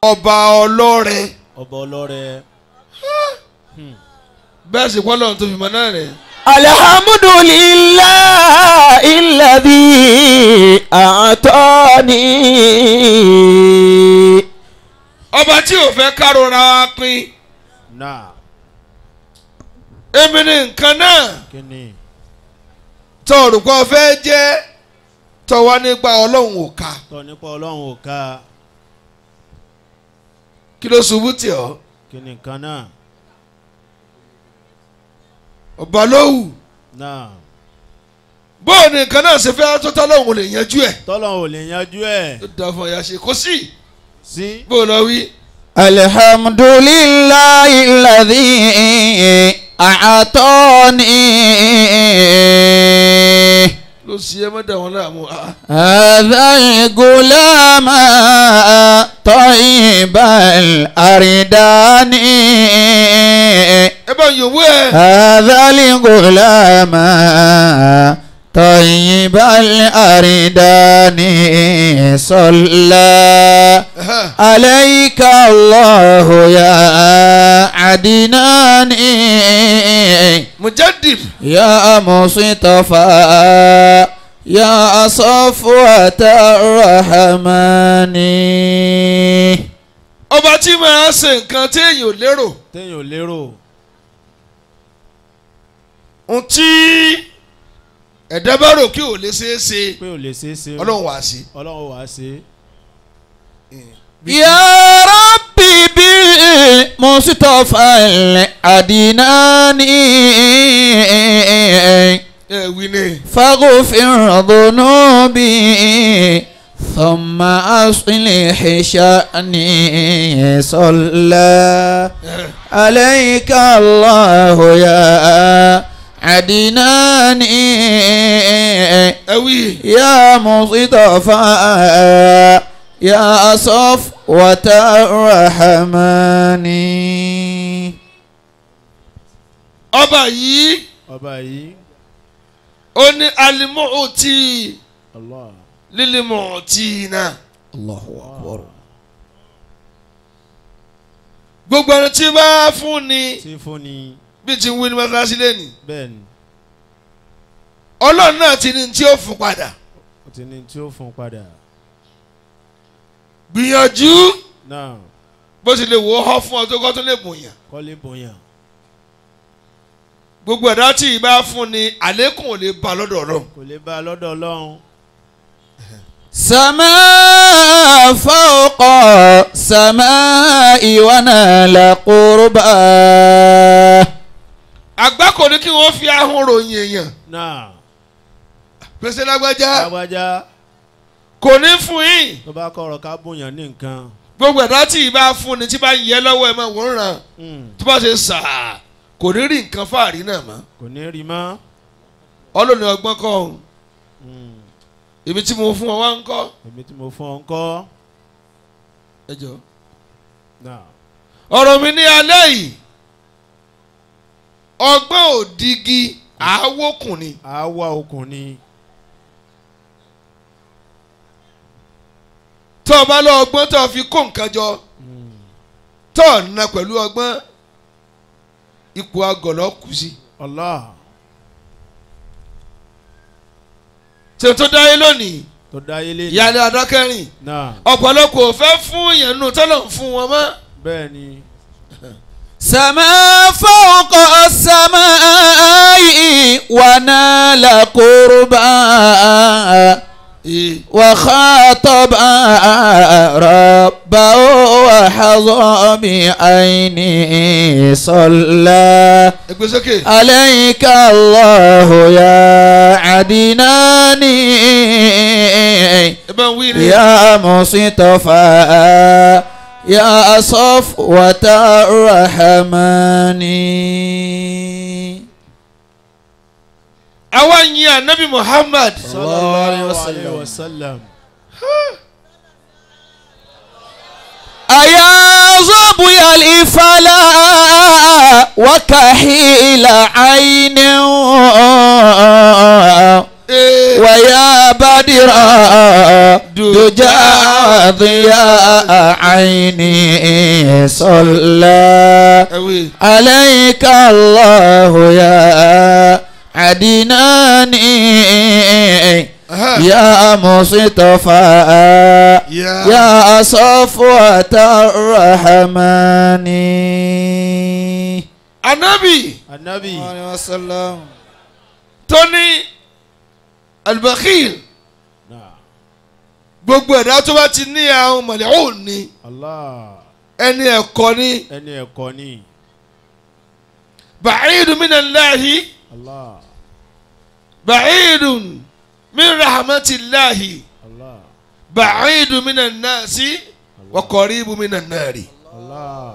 ọba ọlọ́rẹ ọba ọlọ́rẹ bẹ́ẹ̀ sì pọ́ lọ́run tó fi mọ náà rẹ̀ alhamdulillahi alladhi a'tani. ọba tí ò fẹ́ károra pin náà èmi ni nǹkan náà kí ni tó olùkọ́ fẹ́ jẹ́ tó wá nípa ọlọ́run ò ká tọ́ nípa ọlọ́run ò ká kí ló ṣubú tì ọ́ kí ni nǹkan náà ọba lówù náà bóò ni nǹkan náà ṣe fẹ́ tó tọ́lọ́run lè yanjú ẹ̀ tọ́lọ́run ò lè yanjú ẹ̀ ó dá fún ọ̀yà ṣe kó sí sí bóò lọ wí. alhamdulillahi alladhi a'tani. ló ṣe é mọ́dà wọn láàmú ah, هذا الغلام طيب الأردان ẹ bá yòówó ẹ هذا الغلام طيب الأردان صلى عليك الله يا عدناني mujadid يا مصطفى يا صفوة الرحمن ọba tí máa ṣe nǹkan téèyàn ò lérò téèyàn ò lérò ohun tí ẹ̀dá bá rò kí ò lè ṣeé ṣe pé ò lè ṣeé ṣe ọlọ́run wá sí. ọlọ́run wàá ṣe يا ربي بالمصطفى العدناني ẹ wí ni فاغفر ذنوبي ثم أصلح شأني صلى عليك الله يا عدناني ẹ wí يا مصطفى يا صفوة الرحمن ọba yìí ọba yìí ó ní alimọ́ọ̀tì Allah lílimọ̀ọ̀tì náà الله أكبر gbogbo ẹni tí bá fún ni tí fún ni bí ti ń wí ní mọ́tíláṣí lẹ́nu bẹ́ẹ̀ ni ọlọ́run náà ti ní tí ó fún padà ó ti ní tí ó fún padà gbìyànjú náà bó ti lè wò ó họ́ fún ọ tó kọ́ tó lè bòyàn kọ́lé bóyá gbogbo ẹ̀dá tí ì bá fún ni àlékún ò lè ba lọ́dọ̀ ọ̀rọ̀ kò lè bá a lọ́dọ̀ ọlọ́run سماء فوق سماء ونال قربا àgbá kò ní kí wọ́n fi ahọ́n ròyìn èèyàn náà pèsè lágbájá lágbájá kò ní fún yín tó bá kọ̀rọ̀ ká bóyá ní nǹkan gbogbo ẹ̀dá tí ì bá fún ni tí bá ń yẹ lọ́wọ́ ẹ̀ máa wọ́n ràn Mm, tó bá ṣe sàá kò ní rí nǹkan fáàrí náà mọ́ kò ní rí mọ́ ọlọ́ni ọgbọ́n kọ́ ọ̀hún Mm, èmi tí mo fún ọ wá ń kọ́ èmi tí mo fún ọ ń kọ́ ẹ jọ. náà ọ̀rọ̀ mi ní alẹ́ yìí ọgbọ́n òdigi àáwókùn ni àwa okùn ni tó o bá lọ ọgbọ́n tó o fi kó nǹkan jọ Mm, tó o na pẹ̀lú ọgbọ́n ipò agọ̀lọ́ kù sí. Allah ṣe tó dáyé lónìí tó dáyé lé ìyáálé adákẹ́rìn náà ọ̀pọ̀lọpọ̀ ò fẹ́ fún yẹn nù tọ́lọ̀ ń fún wọn mọ́. bẹ́ẹ̀ ni سماء فوق السماء ونال قربا وخاطب ربه وحظى بعينه صلى ẹgbẹ́ sókè. عليك الله يا عدناني ẹ bá ń wí ni. يا مصطفى يا صفوة الرحمن àwa yin anabi muhammad. sallallahu alayhi wa sallam أيا ظبي الإفلا وكحيل عين Ee, ويا بدرا دجى ضياء عيني صلى ẹ̀wì عليك الله يا عدناني يا مصطفى yá يا صفوة الرحمن anabi anabi tó ní albakhil náà gbogbo ẹ̀dá tó bá ti ní àwọn mọ̀lẹ́hùn ni allah ẹni ẹ̀kọ́ ni ẹni ẹ̀kọ́ ni bàcídùn minallahi allah bàcídùn min rahmatillahi allah bàcídùn minannasi wa qaribun minannari. allah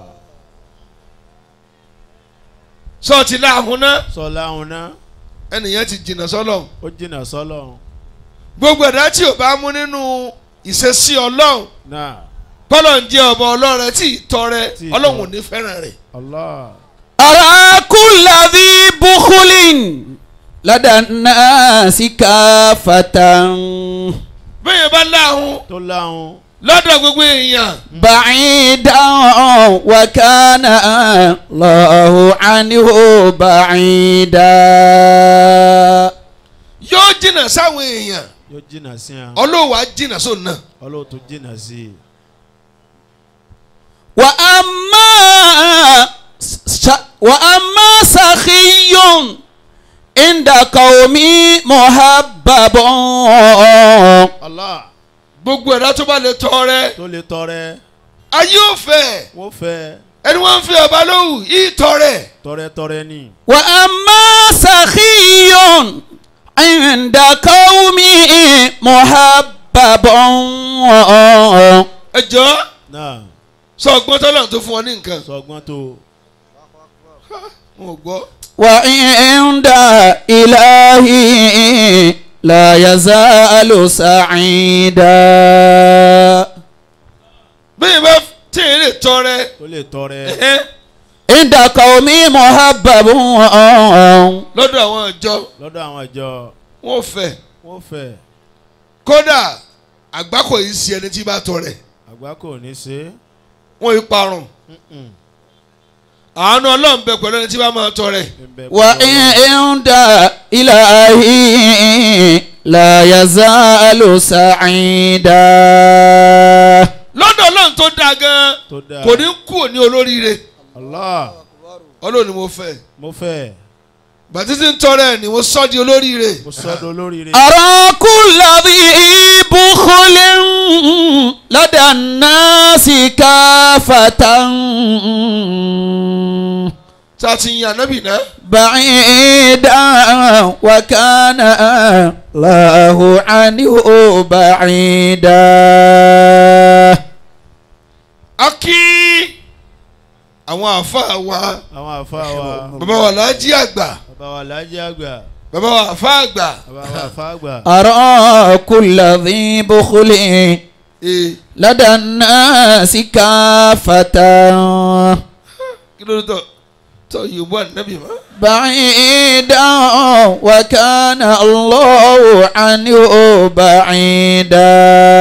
sọ́ọ̀tì láàhùn náà sọlá òun náà ẹnìyẹn ti jìnnà sọ́lọ̀ ó jìnnà sọlọ gbogbo ẹ̀dá tí ò bá mú nínú ìṣesí ọlọ́run náà bọ́lọ̀ ń jẹ́ ọba ọlọ́run tí ì tọrẹ Tí ì ọlọ́run ò tọrẹ. ní fẹ́ràn rẹ̀. allah أرى كل ذي بخل لدى الناس كافة bẹ́ẹ̀ bá láàhùn tó láhùn lọ́dọ̀ gbogbo èèyàn بعيدا وكان الله عنه بعيدا yóò jìnnà sáwọn èèyàn yóò jìnnà sí à ọlọ́wà jìnnà sóun náà. ọlọ́wọ́ tó jìnnà sí i وأما س- وأما سخي عند قومي محبب allah gbogbo ẹ̀dá tó bá lè tọrẹ tó lè tọrẹ ayé ò fẹ́ wọ́n fẹ́ ẹni wọ́n ń fi ọba lóhùn yìí tọrẹ tọrẹ tọrẹ ni wa amma sakhiyun inda qaumi muhabbabun ẹ jọ náà sọ ọgbọ́n tọ́lọ̀ tó fún ọ ní nǹkan sọgbọ́n tó wọn ò gbọ́. wa inda ilahi la yazalu sa'ida bẹ́ẹ̀ bá tí ì lè tọrẹ tó lè tọrẹ ẹ̀hẹ́n, inda qaumi muhabbabun lọ́dọ̀ àwọn ìjọ lọ́dọ̀ àwọn ìjọ wọn ò fẹ́ wọ́n fẹ́ kódà àgbákò yìí sí ẹni tí bá tọrẹ àgbá kò ní ṣe wọn yìí parun Mm-mm. àánú ọlọ́run bẹ pẹ̀lú ẹni tí bá máa tọrẹ Ẹ̀bẹ̀ wa pẹ̀lú inda ilahi la yazalu sa'ida lọ́dọ̀ ọlọ́run tó dáa gan tó dáa kò ní kú ní olóríire Allah ọlọ́run ni mo fẹ́ mo fẹ́ bàtí tí ń tọrẹ ni mo sọ́ di olóríire mo sọ́dọ̀ olóríire أرى كل ذي بخل لدى الناس كافة tá a ti yan ànábì náà بعيدا وكان الله عنه بعيدا a kí àwọn àáfàá wa àwọn àfa wa bàbá wa lájí àgbà bàbá wa lájẹ àgbà bàbá wa àfáà àgbà bàbá wa àfa àgbà أرى كل ذي بخل ee لدى الناس كافة kí ló dé tọ tọ yorùbá ànábì mọ́. بعيدا وكان الله عنه بعيدا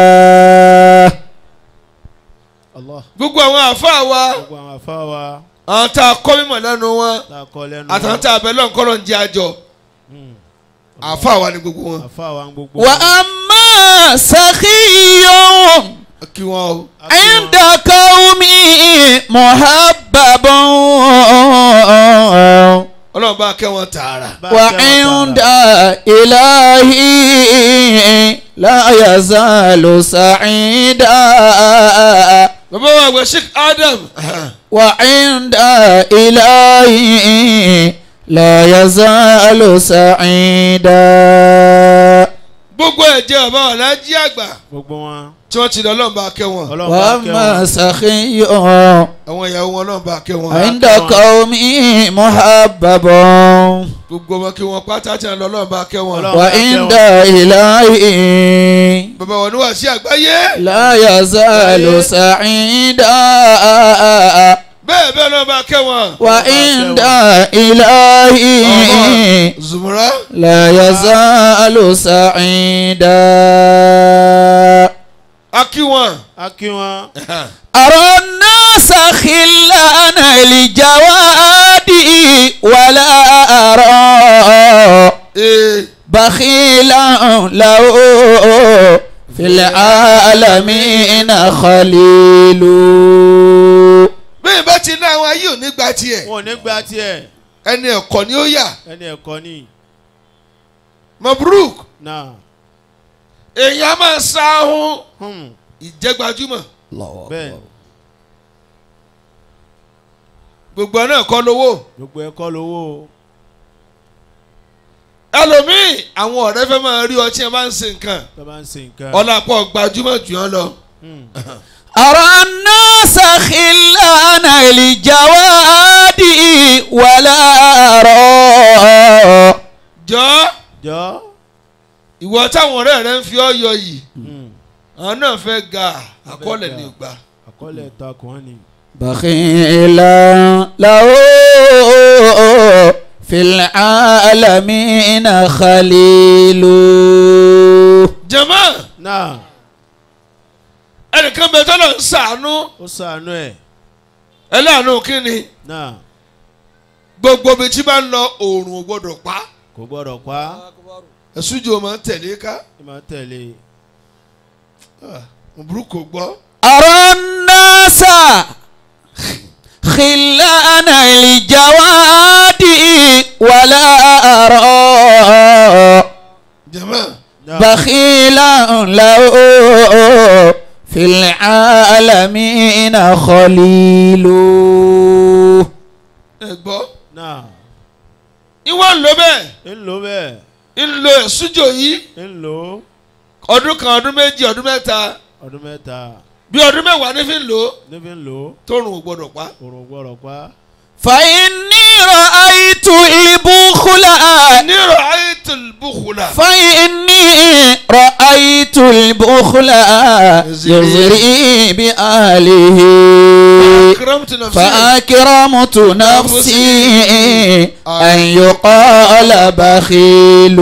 Allah gbogbo àwọn àáfàá wa gbogbo àwọn àfa wa àwọn tá a kọ́ mímọ̀ lẹ́nu wọn tá a kọ́ lẹ́nu àtàwọn tá a bẹ̀ lọ́n kọ́lọ́ ń jẹ́ àjọ Mm. àáfàá wa ni gbogbo wọn. àfa wa ń gbogbo وأما سخي kí wọn o. عند قومي محبب ọlọ́run bá kẹ́ wọn tààrà. وعند إلهي لا يزال سعيدا bàbá wa àgbà sheikh adam وعند إلهي لا يزال سعيدا gbogbo ẹ̀jẹ̀ bàbá wa lájí àgbà gbogbo wọn tí wọ́n ti lọ ọlọ́run bá kẹ́ wọn ọlọ́run bá kẹ́ وأما wọn سخي àwọn ìyàwó wọn ọlọ́run bá kẹ́ wọn عند قومي محبب gbogbo wọn kí wọn pátá tí wọn lọ ọlọ́run bá kẹ́ wọn. Ọlọ́run. وعند إلهي bàbá wọn ní wàásù àgbáyé لا يزال سعيدا bẹ́ẹ̀ bẹ́ẹ̀ náà bá kẹ́ wọn. وعند إلهي zùmùrà لا يزال سعيدا a kí wọn. a kí wọn. أرى الناس خلان الجواد ولا أرى ee بخيلا له في العالمين خليل bẹ́ẹ̀ bá ti ní àwọn ayé ò ní gba tiẹ̀ wọn ò ní gba tiẹ̀ ẹni ẹ̀kọ́ ni ó yà ẹni ẹ̀kọ́ ni. mabruk náà. èèyàn máa sáhún Hmm. ìjẹ́gbajúmọ̀ bẹ́ẹ̀ gbogbo ẹ̀ náà kọ́ lówó gbogbo ẹ̀kọ́ lówó. ẹlòmíì àwọn ọ̀rẹ́ fẹ́ máa rí ọtí ẹ máa ń ṣe nǹkan tó bá ń ṣe nǹkan. ọ̀làpọ̀ gbajúmọ̀ jù ọ́ lọ. Hmm. أرى الناس خلان الجواد ولا أرى jọ jọ. ìwọ táwọn ọ̀rẹ́ rẹ ń fi ọ́ yọ yìí Hmm. àwọn náà fẹ́ ga àkọọ́lẹ̀ ní ìgbà. àkọọ́lẹ̀ takùn ni. بخيلا له في العالمين خليل jẹ̀mọ́ náà ẹnìkan bẹ tọ́lọ̀ ń sàánú ó sànú ẹ̀. ẹlẹ́àánú kínni náà gbogbo ibi tí bá ń lọ oòrùn ò gbọdọ̀ pa kò gbọ́dọ̀ pa á. ẹ̀sùjò máa ń tẹ̀lé ká ẹ máa tẹ̀lé. òbúrú kò gbọ́. أرى الناس خلان الجواد ولا أرى jẹ̀mọ́ náà بخيلا له في العالمين خليل ẹ gbọ́. náà ìwọ ń lo bẹ́ẹ̀ ń lò bẹ́ẹ̀ ń lo ẹ̀sùjò yìí ń lò ọdún kan ọdún méjì ọdún mẹ́ta ọdún mẹ́ta bí ọdún mẹ́wàá ní fi ń lò ó níbi ń lò tóorùn ò gbọdọ̀ pa. òrùn gbọ́dọ̀ pa. فإني رأيت البخل nírọ̀ àìtìl bùkùlà. فإني رأيت البخل يزري بأهله kìrọ́mùtì náà fi فأكرمت نفسي أن يقال بخيل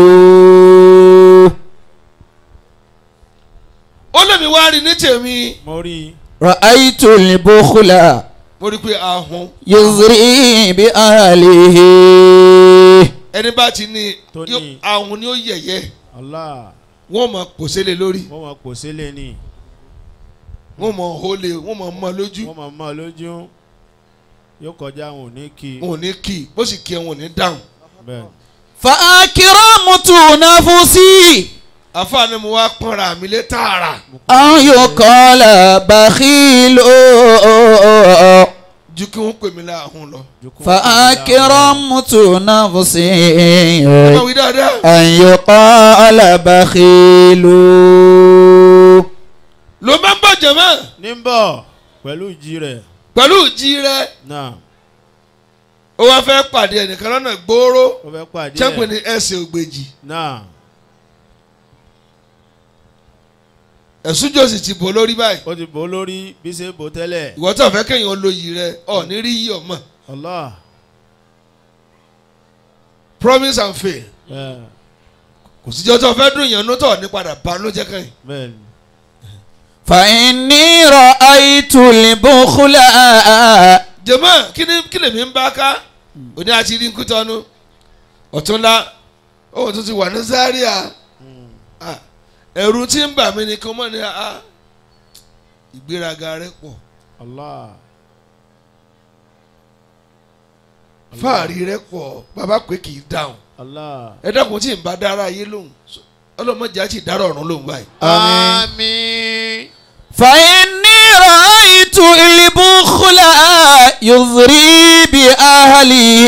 ó lè mi wá rí ní tèmi mo rí i. رأيت البخل mo rí i pé ahun يزري بأهله ẹni bá ti ní Tó ní. yó- ahun ni ó yẹ̀yẹ́ Allah wọ́n mọ̀ pòṣélé lórí wọ́n máa pò sílé ni wọ́n mọ̀ hólé wọ́n mọ̀ mọ́ lójú wọ́n máa mọ́ ọ lójú yóò kọjá àwọn òní kí wọn ò ní kì í bó sì kí ẹ wọn ò ní dáhùn. bẹ́ẹ̀ فأكرمت نفسي àfààní mo wá pọ́nra mi lé tààrà أن يقال بخيل ju kí wọ́n pè mí láàhùn lọ. Jukun- فأكرمت نفسي ẹ máa wí dáadáa. أن يقال بخيل ló máa ń bọ̀ jẹ̀mọ́ ní ń bọ̀ pẹ̀lú ìjì rẹ̀ pẹ̀lú ìjì rẹ náà ó wá fẹ́ pàdé ẹnìkan lọ́nà gbòòrò ó fẹ́ pàdé chẹ́pẹ̀ ẹ̀ ní ẹsẹ̀ ògbèjì náà ẹ̀sùjò sì ti bò lórí báyìí ó ti bò ó lórí bí ṣe bò tẹ́lẹ̀ ìwọ tó fẹ́ kéèyàn lo yìí rẹ ọ̀ ní rí yìí ọmọ Allah promise and fail bẹ́ẹ̀ kò síjọ́ tó fẹ́ dùn yẹn nútọ̀ ní padà banújẹ́ kẹ́yìn. bẹ́ẹ̀ ni فإني رأيت البخل jẹ̀mọ́ kí ni kí lèmi ń bá ká òní àti rí nkútọ́nu ọ̀túnla òun tún ti wà ní Zaria Ah, ẹ̀rù tí ń bà mí ni kí wọ́n mọ̀ ní ah, ìgbéraga rẹ pọ̀ Allah fáàrí rẹ pọ̀ bàbá pé kì í dáhùn Allah ẹ dákun tí ń bá dára ayé lóhùn ọlọ́mọdé àti ìdárọ̀ ọ̀run lóhùn báyìí. àmín فإني رأيت البخل يضري بأهله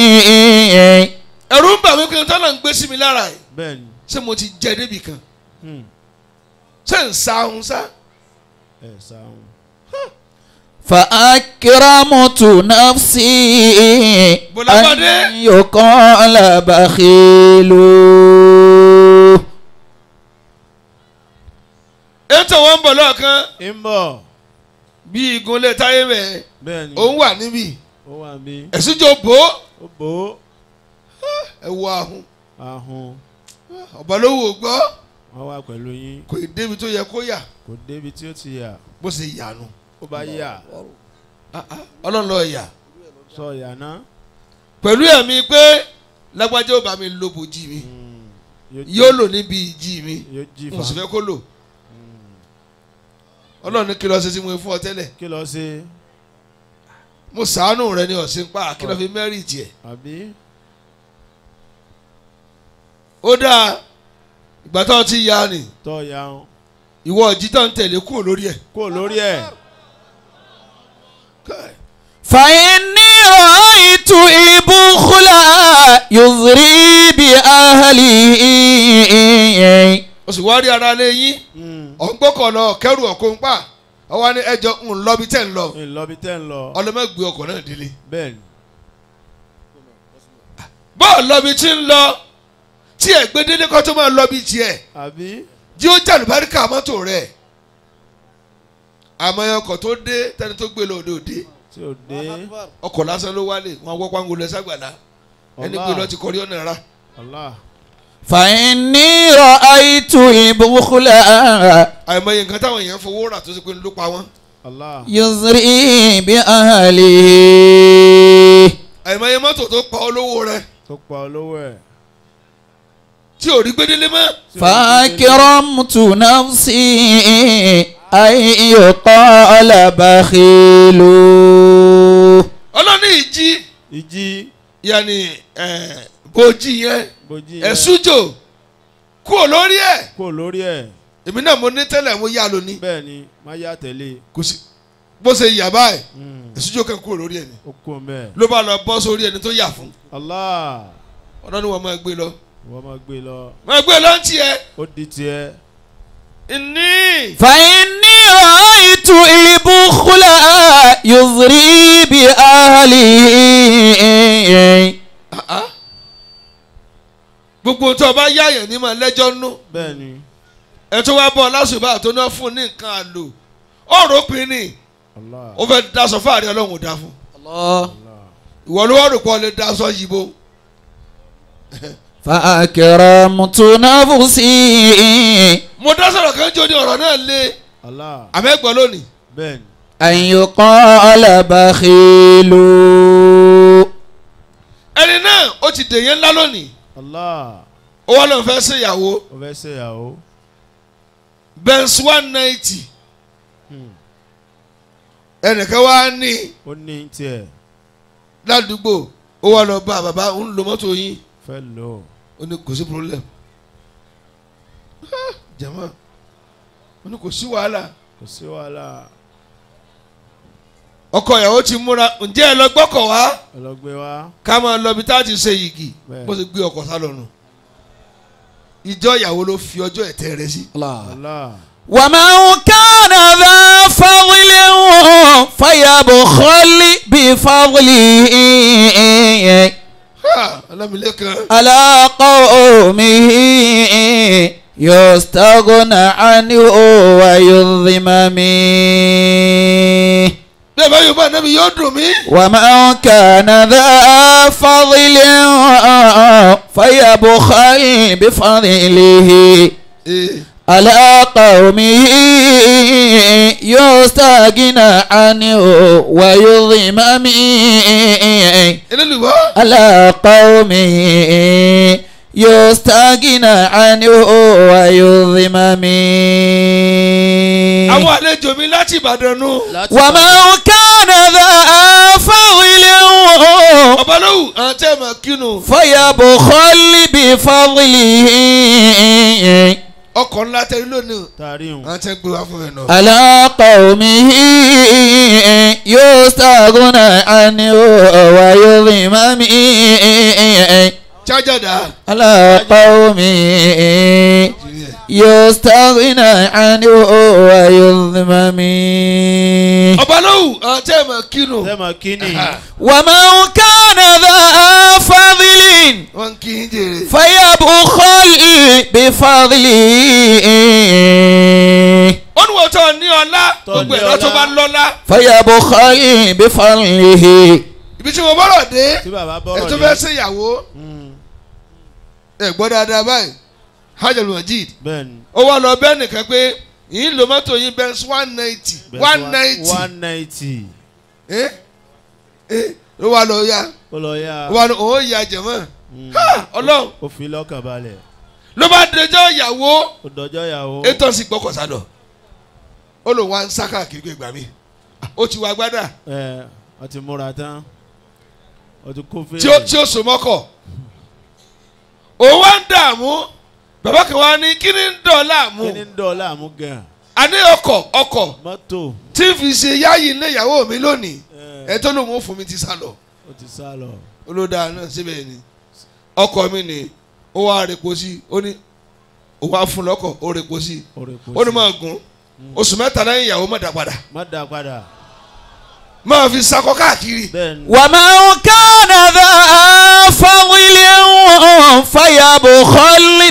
ẹ̀rù ń bà mí pé tọ́lá ń gbé sí mi lára ẹ̀ bẹ́ẹ̀ ni ṣé mo ti jẹ débi kan Hmm. ṣé ń sa ohun sá ẹ̀ sáhùn فأكرمت نفسي بولا بادي. أن يقال بخيل ètò wọn ń bọ̀ lọ́ọ̀kan ń bọ̀ bí igun lè táyé mẹ́ bẹ́ẹ̀ ni òun wà níbí ó wà bí ẹ̀sùn jò bò ó ó bò ó ẹ wọ ahun ahun ọ̀bà ló wò gbọ́ wọ́n wà pẹ̀lú yín kò ì débi tó yẹ kó yà kò débi tí ó ti yà bó ṣe yànú ó bá yà ọlọ́run lọ yà sọ yà náà pẹ̀lú ẹ̀mí pé lágbájá ó bá mi lo bòjì mi Mm. yóò lò níbi ìjì mi yóò jí mo sì fa fẹ́ kó lò ọlọ́run ní kí lọ ṣe tí mo fún ọ tẹ́lẹ̀ kí lọ ṣe mo sàánù rẹ ní ọ̀sìn pa kí lọ fi mẹ́rì tiẹ̀ àbí ó dáa ìgbà tó ti ya ni tọ́ ya ń ìwọ ọ̀jì tó ń tẹ̀lé kúrò lórí ẹ̀ kó lórí ẹ̀ فإني رأيت البخل يضري بأهله o sì wá rí ara lé yín Mm. ọ̀ngbọ́kọ̀ lọ kẹrù ọ̀kọ́ ń pa ọwọ́ ni ẹjọ́ ń lọ bí tẹ̀ ń lọ ńlọbi tẹ́ ń lọ ọlọ́mọgbé ọkọ̀ náà délé bẹ́ẹ̀ ni bọ́ọ̀ lọ́bi tí ń lọ tí ẹ̀ gbé délé kọ́ tó máa lọ bí tiẹ̀ àbí jí ó jà lùbáríkà mọ́tò rẹ̀ àmọ́ ọkọ̀ tó dé tẹni tó gbé lọ òde òde tí ò dé ọkọ̀ lásán ló wálé wọn wọ́ pàǹgò lọ ságbàlá ẹni gbé lọ ti kọrí ọ̀nà ra Allah فإني رأيت البخل àìmọye nǹkan táwọn èèyàn fowó rà tó ṣe pé ló pa wọ́n Allah يزري بأهله àìmọye mọ́tò tó pa olówó rẹ̀ tó pa olówó ẹ̀ tí ò rí gbé délé mọ́ فأكرمت نفسي أن يقال بخيل ọlọ́ni ìjì ìjì yanni bòjì yẹn bójì yẹn ẹ̀sùjò kúrò lórí ẹ̀ kó lórí ẹ̀ èmi náà mo ní tẹ́lẹ̀ mo yá lóní bẹ́ẹ̀ ni má yá tẹ̀lé kò sí bó ṣe yà báyìí Mm. ẹ̀sùjò kan kúrò lórí ẹ̀ ni ó kú mẹ́ẹ̀ ló bá lọ bọ́ sórí ẹni tó yà fún Allah ọlọ́ni wọn máa gbé lọ wọ́n máa gbé lọ máa gbé lọ ń tiẹ̀ ó di tiẹ̀ ní فإني رأيت البخل يضري بأهله gbogbo tó o bá yáyàn ní máa lẹ́jọ́ nú bẹ́ẹ̀ ni ẹ tó wá bọ̀ lásùbà tó náà fún ní nǹkan àlò ọ̀rọ̀ pin ni Allah ó fẹ́ daṣọ fáàrí ọlọ́run ò dá fún الله Allah ìwọ ló wá rò pé ọ lè daṣọ yìí bó فأكرمت نفسي mo dá sọ̀rọ̀ kan jó ní ọ̀rọ̀ náà lé Allah àmẹ́gbọ́n lónìí bẹ́ẹ̀ ni أن يقال بخيل ẹni náà ó ti dèyẹn ńlá lónìí Allah ó wá lóun fẹ́ ṣèyàwó ó fẹ́ ṣèyàwó Benz one ninety Hmm. ẹnìkan wá ní ó ní tiẹ̀ ládùúgbò ó wá lọ bá bàbá ń lo mọ́tò yín fẹ́ lò ó ó ní kò sí problem Ah, jama ó ní kò sí wàhálà kò sí wàhálà ọkọ ìyàwó ti múra ǹjẹ́ ẹ lọ gbọ́kọ̀ wá ọlọ́gbé wa ká máa lọ bí tá a ti ṣe yìgì Bẹ́ẹ̀. bó ṣe gbé ọkọ̀ sá lọ́nu ìjọ ìyàwó ló fi ọjọ́ ẹ̀tẹ́ rẹ sí. الله Allah ومن كان ذا فضل فيبخل بفضله Ha, ọlámilẹ́kan على قومه يستغنى عنه ويظلم منه bẹ́ẹ̀ bá yorùbá nábì yóò dùn mí. ومن كان ذا فضل فيبخل بفضله Ee, على قومه يستغنى عنه ويظلم منه eléluwọ́ على قومه يستغنى عنه ويظلم منه àwọn àlejò mi láti Ìbàdàn nù. ومن كان ذا فضل ọba lówù àwọn tẹ́ ẹ̀ máa kínú. فيبخل بفضله ọkọ̀ ńlá tẹ́lẹ̀ lónìí taari hùn àwọn tẹ́ gbé wá fún ẹ nù. على قومه يستغنى عنه ويظلم منه chájà dà. على قومه يستغنى عنه ويظلم منه ọba lówù àwọn tẹ́ ẹ̀ máa kínú. tẹ́mọ̀ kíni ومن كان ذا فضل wọ́n kí n jèrè. فيبخل بفضله wọ́n ní wọ́n ìwọ tó ní ọlá Tó gbogbo ní ẹ̀dá tó ọlá. bá lọ́lá فيبخل بفضله ibi tí mo bọ́rọ̀ dé tí bàbá ẹ bọ́rọ̀ tó dé. fẹ́ ṣèyàwó Mm, ẹ gbọ́ dáadáa báyìí hajj al-majid bẹ́ẹ̀ni. ó wá lọ bẹ́ẹ̀ nìkan pé yìí lo mọ́tò yín Benz one ninety Bẹ́ẹ̀ one one- ninety one ninety. ẹ ẹ ló wá lọ ya ó lọ yá. ó wá lọ òun ya jẹ̀mọ́ Mm, ha ọlọ́run ó fi lọ́kàn balẹ̀. ló bá dẹjọ́ ìyàwó ó dọjọ́ ìyàwó. ètò sì gbọ́kọ̀ sádọ̀ ó lòun wá ń sá káàkiri pé gbà mí ó ti wá gbádà ẹ ọ ti múra tán ọ ti kó fèrè. tí ó tí ó so mọ́kọ̀ òun wá ń dààmú bàbá kan wá ní kí ni ń dọ̀ láàmú kí ni ń dọ̀ láàmú gan. àní ọkọ̀ ọkọ̀ mọ́tò. tí n fi ṣe yáyì ilé ìyàwó mi lónìí ẹ ẹ tó lòun ó fún mi ti sá lọ ó ti sá lọ. olódà náà síbẹ̀ ni ọkọ̀ mi ni ó wá rèpo sí ó ní ó wá fún lọ́kọ̀ ó rèpo sí ó rè kó ó ní sí. máa gùn oṣù mẹ́ta lẹ́yìn ìyàwó má dá padà má dá padà. máa fi sakọ káàkiri bẹ́ẹ̀ni. ومن كان ذا فضل فيبخل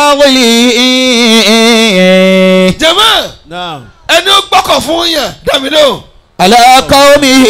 بفضله jẹ́mọ́ náà ẹni ó gbọ́kọ̀ fún yàn dàmí lóhùn على قومه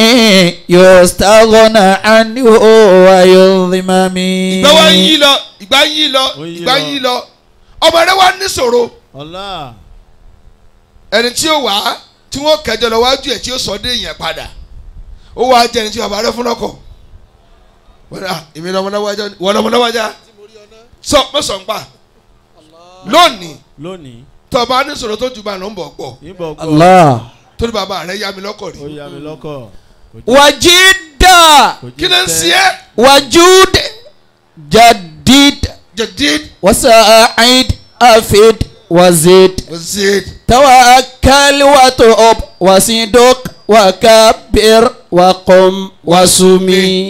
يستغنى عنه ويظلم ìgbà wa ń yí lọ ìgbà ń yí lọ Ó ń yí ìgbà ń lọ. yí lọ ọmọ rẹ wá níṣòro ọlá ẹni tí ó wà á tí wọ́n kẹjọ lọ wájú ẹ̀ tí ó sọ dé yẹn padà ó wàá jẹ ẹni tí bàbá rẹ fún lọ́kọ̀ wọ́n ní, "Ah, èmi lọ́mọ lọ́wọ́já wọ́n lọ́mọ lọ́wọ́já sọ mọ́ sọ̀ ń pa lónìí lónìí tọba níṣòro tó ju bá lọ ń bọ̀ gbọ́ ìbọn gbọ́ الله torí bàbá rẹ yá mi lọ́kọ̀ rí ó yá mi lọ́kọ̀. وجد kò kí ló ń ṣe é وجود جديد jẹ̀díd وساعد أفيد وزيد wazid توكل وتؤب وصدق وكبر وقم وسمي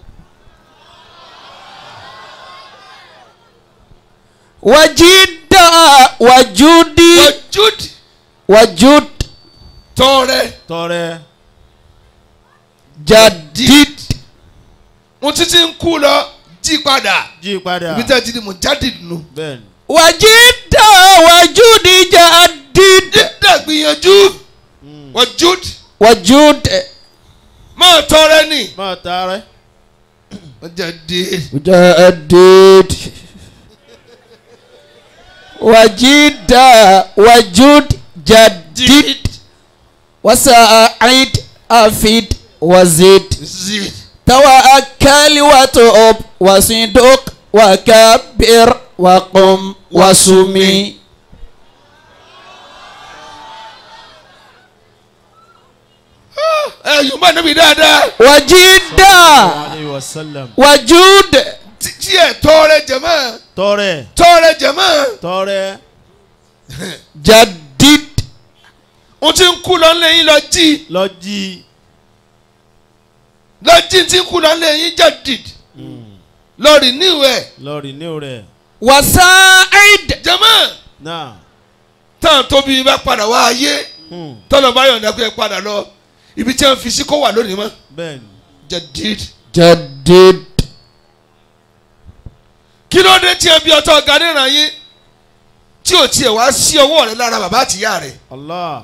وجد وجود wajud وجود tọrẹ tọrẹ جديد mo títí ń kú lọ jí padà jí padà. ibi tẹ́ ẹ ti di mo jáde nù. bẹ́ẹ̀ni. وجد وجود جديد dídà gbìyànjú Mm. wajud وجود máa tọrẹ ni. máa taarẹ. jẹ̀díd جديد وجد وجود جديد وساعد أفيد وزد zid توكل وتؤب وصدق وكبر وقم وسمي ẹ yóò má níbi dáadáa وجد alayhi wa sallam. وجود tí tí ẹ tọrẹ jẹmọ tọrẹ tọrẹ jẹmọ tọrẹ جديد o ti ń kú lọ lẹ́yìn lọ jí lọ jí. lọ jí ti ń kú lọ lẹ́yìn jẹ̀díd lọ rí níwẹ̀ lọ rí ní rẹ. وساعد jẹmọ náà. tán tóbi bá padà wá ayé Mm. tọ́lọ̀ bá yọ̀ǹda pé ẹ padà lọ ibi tí wọ́n fi sí kó wà lónìí mọ́ bẹ́ẹ̀ni. jẹ̀díd جديد kí ló dé tí ẹ bí ọtọ ọ̀gá níran yín tí ò tiẹ̀ wá sí ọwọ́ rẹ lára bàbá àtìyá rẹ allah.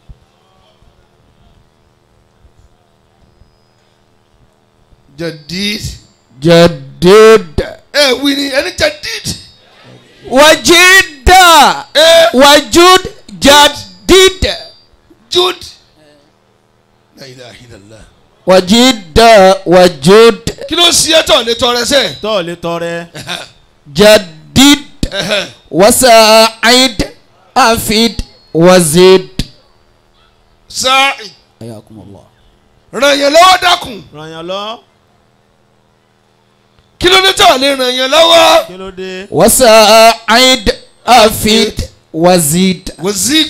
jẹ̀díd جديد ẹ wí ni ẹni jẹ̀díd وجد ẹ وجود جديد jud la ilaha illallah وجد وجود kí ló ṣe é tọ̀ lé tọrẹ sẹ́ tọ́ lè tọrẹ. جديد وساعد أفيد وزد sáà حياكم الله ràn yẹn lọ́wọ́ dákun ràn yàn lọ. kí ló dé tọ̀ lé ràn yẹn lọ́wọ́ kí ló dé. وساعد أفيد وزد wazid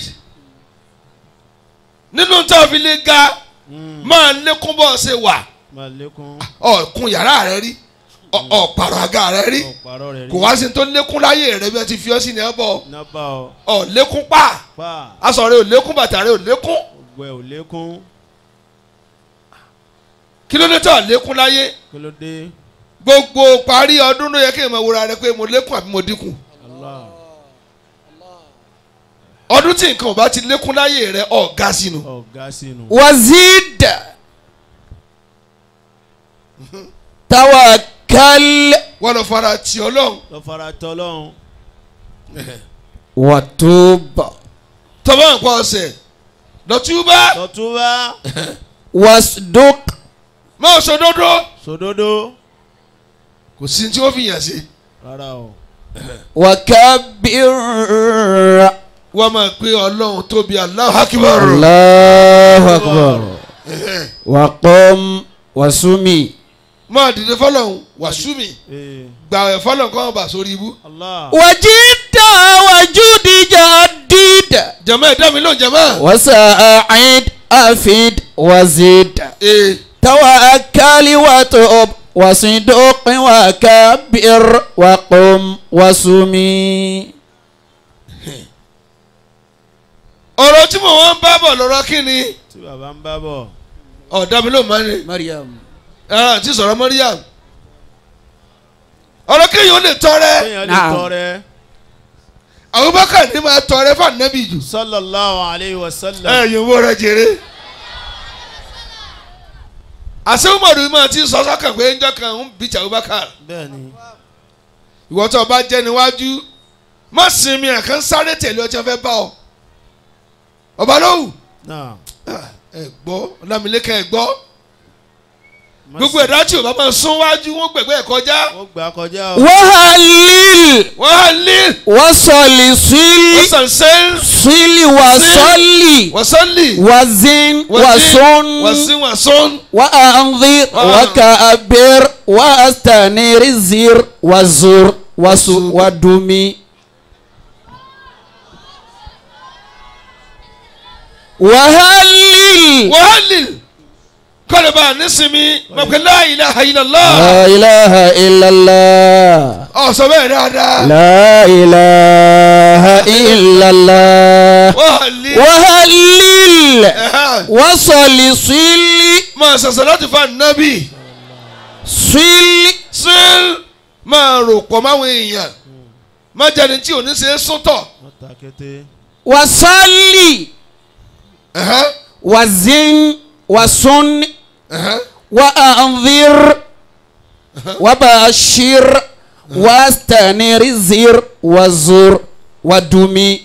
nínú tá a fi lè ga Mm. máa lékún bọ́ ṣe wà máa lékún. ọ̀kun yàrá rẹ rí ọ̀- ọ̀pàrọ̀ àga rẹ rí ọ̀pàrọ̀ rẹ̀ rí. kò wá sí tó lékún láyé rẹ bí wọ́n ti fi ọ́ sí ní ẹ bọ̀ nábà ọ. ọ̀ lékún pa pa. aṣọ rẹ ò lékún bàtà rẹ ò lékún ògbẹ́ ò lékún. kí ló dé tọ̀ lékún láyé kí ló dé. gbogbo parí ọdún ló yẹ kí n máa wúra rẹ pé mo lékún àbí mo dínkù allah. ọdún tí nǹkan ò bá ti lékún láyé rẹ ọ̀gá sínú ọ̀gá sínú. وزد توكل wọ́n lọ fara tì ọlọ́run lọ fara tọ́lọ́run. وتوب tọ́ba nǹkan ọ̀sẹ̀ lọ́túbá lọ́túbá واصدق máa sọdọ́dọ́ sòdodo. kò sí tí ó fi yàn sí rárá o. وكبر wọ́n máa pé ọlọ́run tóbi Allahu Akbar الله أكبر وقم وسمي máa dìde fọlọ́run wàsúmi ee gbàwẹ̀ fọlọ́run kọ́ wọn bá sórí ibú allah. وجد وجود جديد jẹ̀mọ́ ẹ̀dá mi lóun jẹ̀mọ́ وساعد أفيد وزد ee توكل وتوب وصدق وكبر وقم وسمي ọ̀rọ̀ tí mo wọ́n ń bá bọ̀ lọ́rọ̀ kí ni tí bàbá ń bá bọ̀. ọ̀dà mi lóun máa ń ní مريم ẹ̀rọ àti sọ̀rọ̀ Mariam ọ̀rọ̀ kéèyàn ó lè tọrẹ kéèyàn lè Naam. tọrẹ. Abubakar ní máa tọrẹ fún anabi jù sallallahu alayhi wa sallam. ẹ yìí owó rẹ jèrè àṣẹ Umaru máa ti sọ sọ́kàn pé njọ́ kan ń bìtì Abubakar bẹ́ẹ̀ni. ìwọ tó o bá jẹ́ níwájú má sinmi àkàn sáré tẹ̀lé ọjọ́ fẹ́ bá ọ ọba lóhùn náà. ẹ gbọ́ Ọlámilékan ẹ gbọ́ gbogbo ẹ̀dá tí o bá máa sún wájú wọn gbẹ̀gbẹ́ ẹ̀ kọjá ó gbà kọjá o. وهلل wọ́n á lé وصلي wọ́n صلي sàn sẹ́yìn صلي وصلي wọ́n sọ́ọ̀lì وزن wọ́n وصن sí wọ́n sọ́n وأنظر وكبر واستنير الزير وزور وسو ودمي وهلل wọ́n á lè kọ́lẹ̀ bá a nísìmí mọ̀pẹ́ la ilaha illallah لا إله إلا الله ọ̀sọ̀ bẹ́ẹ̀ dáadáa لا إله إلا الله wọ́n á lè وهلل ẹ̀hán. وصل صل máa sọ̀sọ̀ láti fa nábì صل síl máa rò pọ̀ máwọn èèyàn má jáde tí ò ní ṣe é súntọ̀ wọ́n ta kété. وصلي ẹ̀hán, وزن وسن ẹ̀hán. وأنذر وبشر واستنير الزير وزور ودمي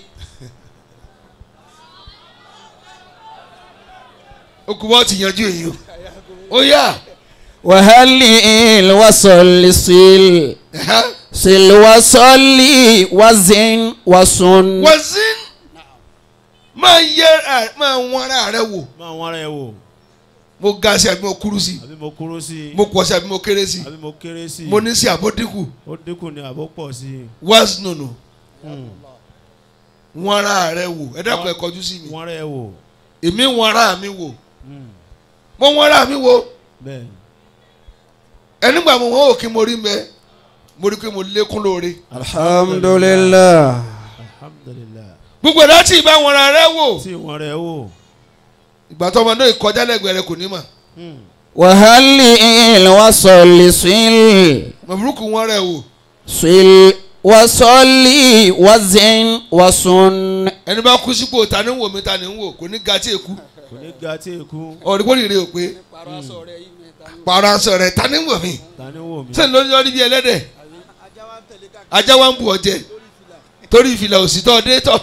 okùnbọ̀ ti yanjú èyí o ó yá وهلل وصل صل ẹ̀hán. صل وصلي وزن وسن wọ́n sí máa yẹ ẹ- máa wọ́n ara rẹ wò máa wọ́n ara ẹ wò. mo ga sí àbí mo kúrú sí àbí mo kúrú sí i. mo pọ̀ sí àbí mo kéré sí àbí mo kéré sí i. mo ní sí àbó dínkù ó dínkù ni àbó pọ̀ sí i. wáṣ nùnù Hmm. wọ́n ara rẹ wò ẹ dákun ẹ kọjú sí mi wọ́n ara ẹ wò. èmi wọ́n ara mi wò Hmm. mo wọ́n ara mi wò bẹ́ẹ̀ni. ẹnìgbà mo wọ́n òkè mo rí mẹ́ mo rí pé mo lékún lóore الحمد لله alhamdulilayi. gbogbo ẹ̀dá tí ìbá wọn ara rẹ wò tí wọ́n ara ẹ wò. ìgbà tó ọmọ náà kọjá lẹ́gbẹ̀ẹ́ rẹ kò ní mà Hmm. وهلل وصل صل mọ̀bùrúkú wọn rẹ wò صل وصلي وزن وسن ẹni bá kú sípò ta ni ń wò mí ta ni ń wò kò ní ga tí èkú kò ní ga tí èkú. ọ̀rẹ́gbọ́n rèé o pé pààrọ̀ aṣọ rẹ̀ ta ni ń wò mí ta ni wò mí. sẹ́ni lórí lórí bí ẹlẹ́dẹ̀ ajá wa ń bu ọjẹ torí ìfìlà òsì tó dé tọ́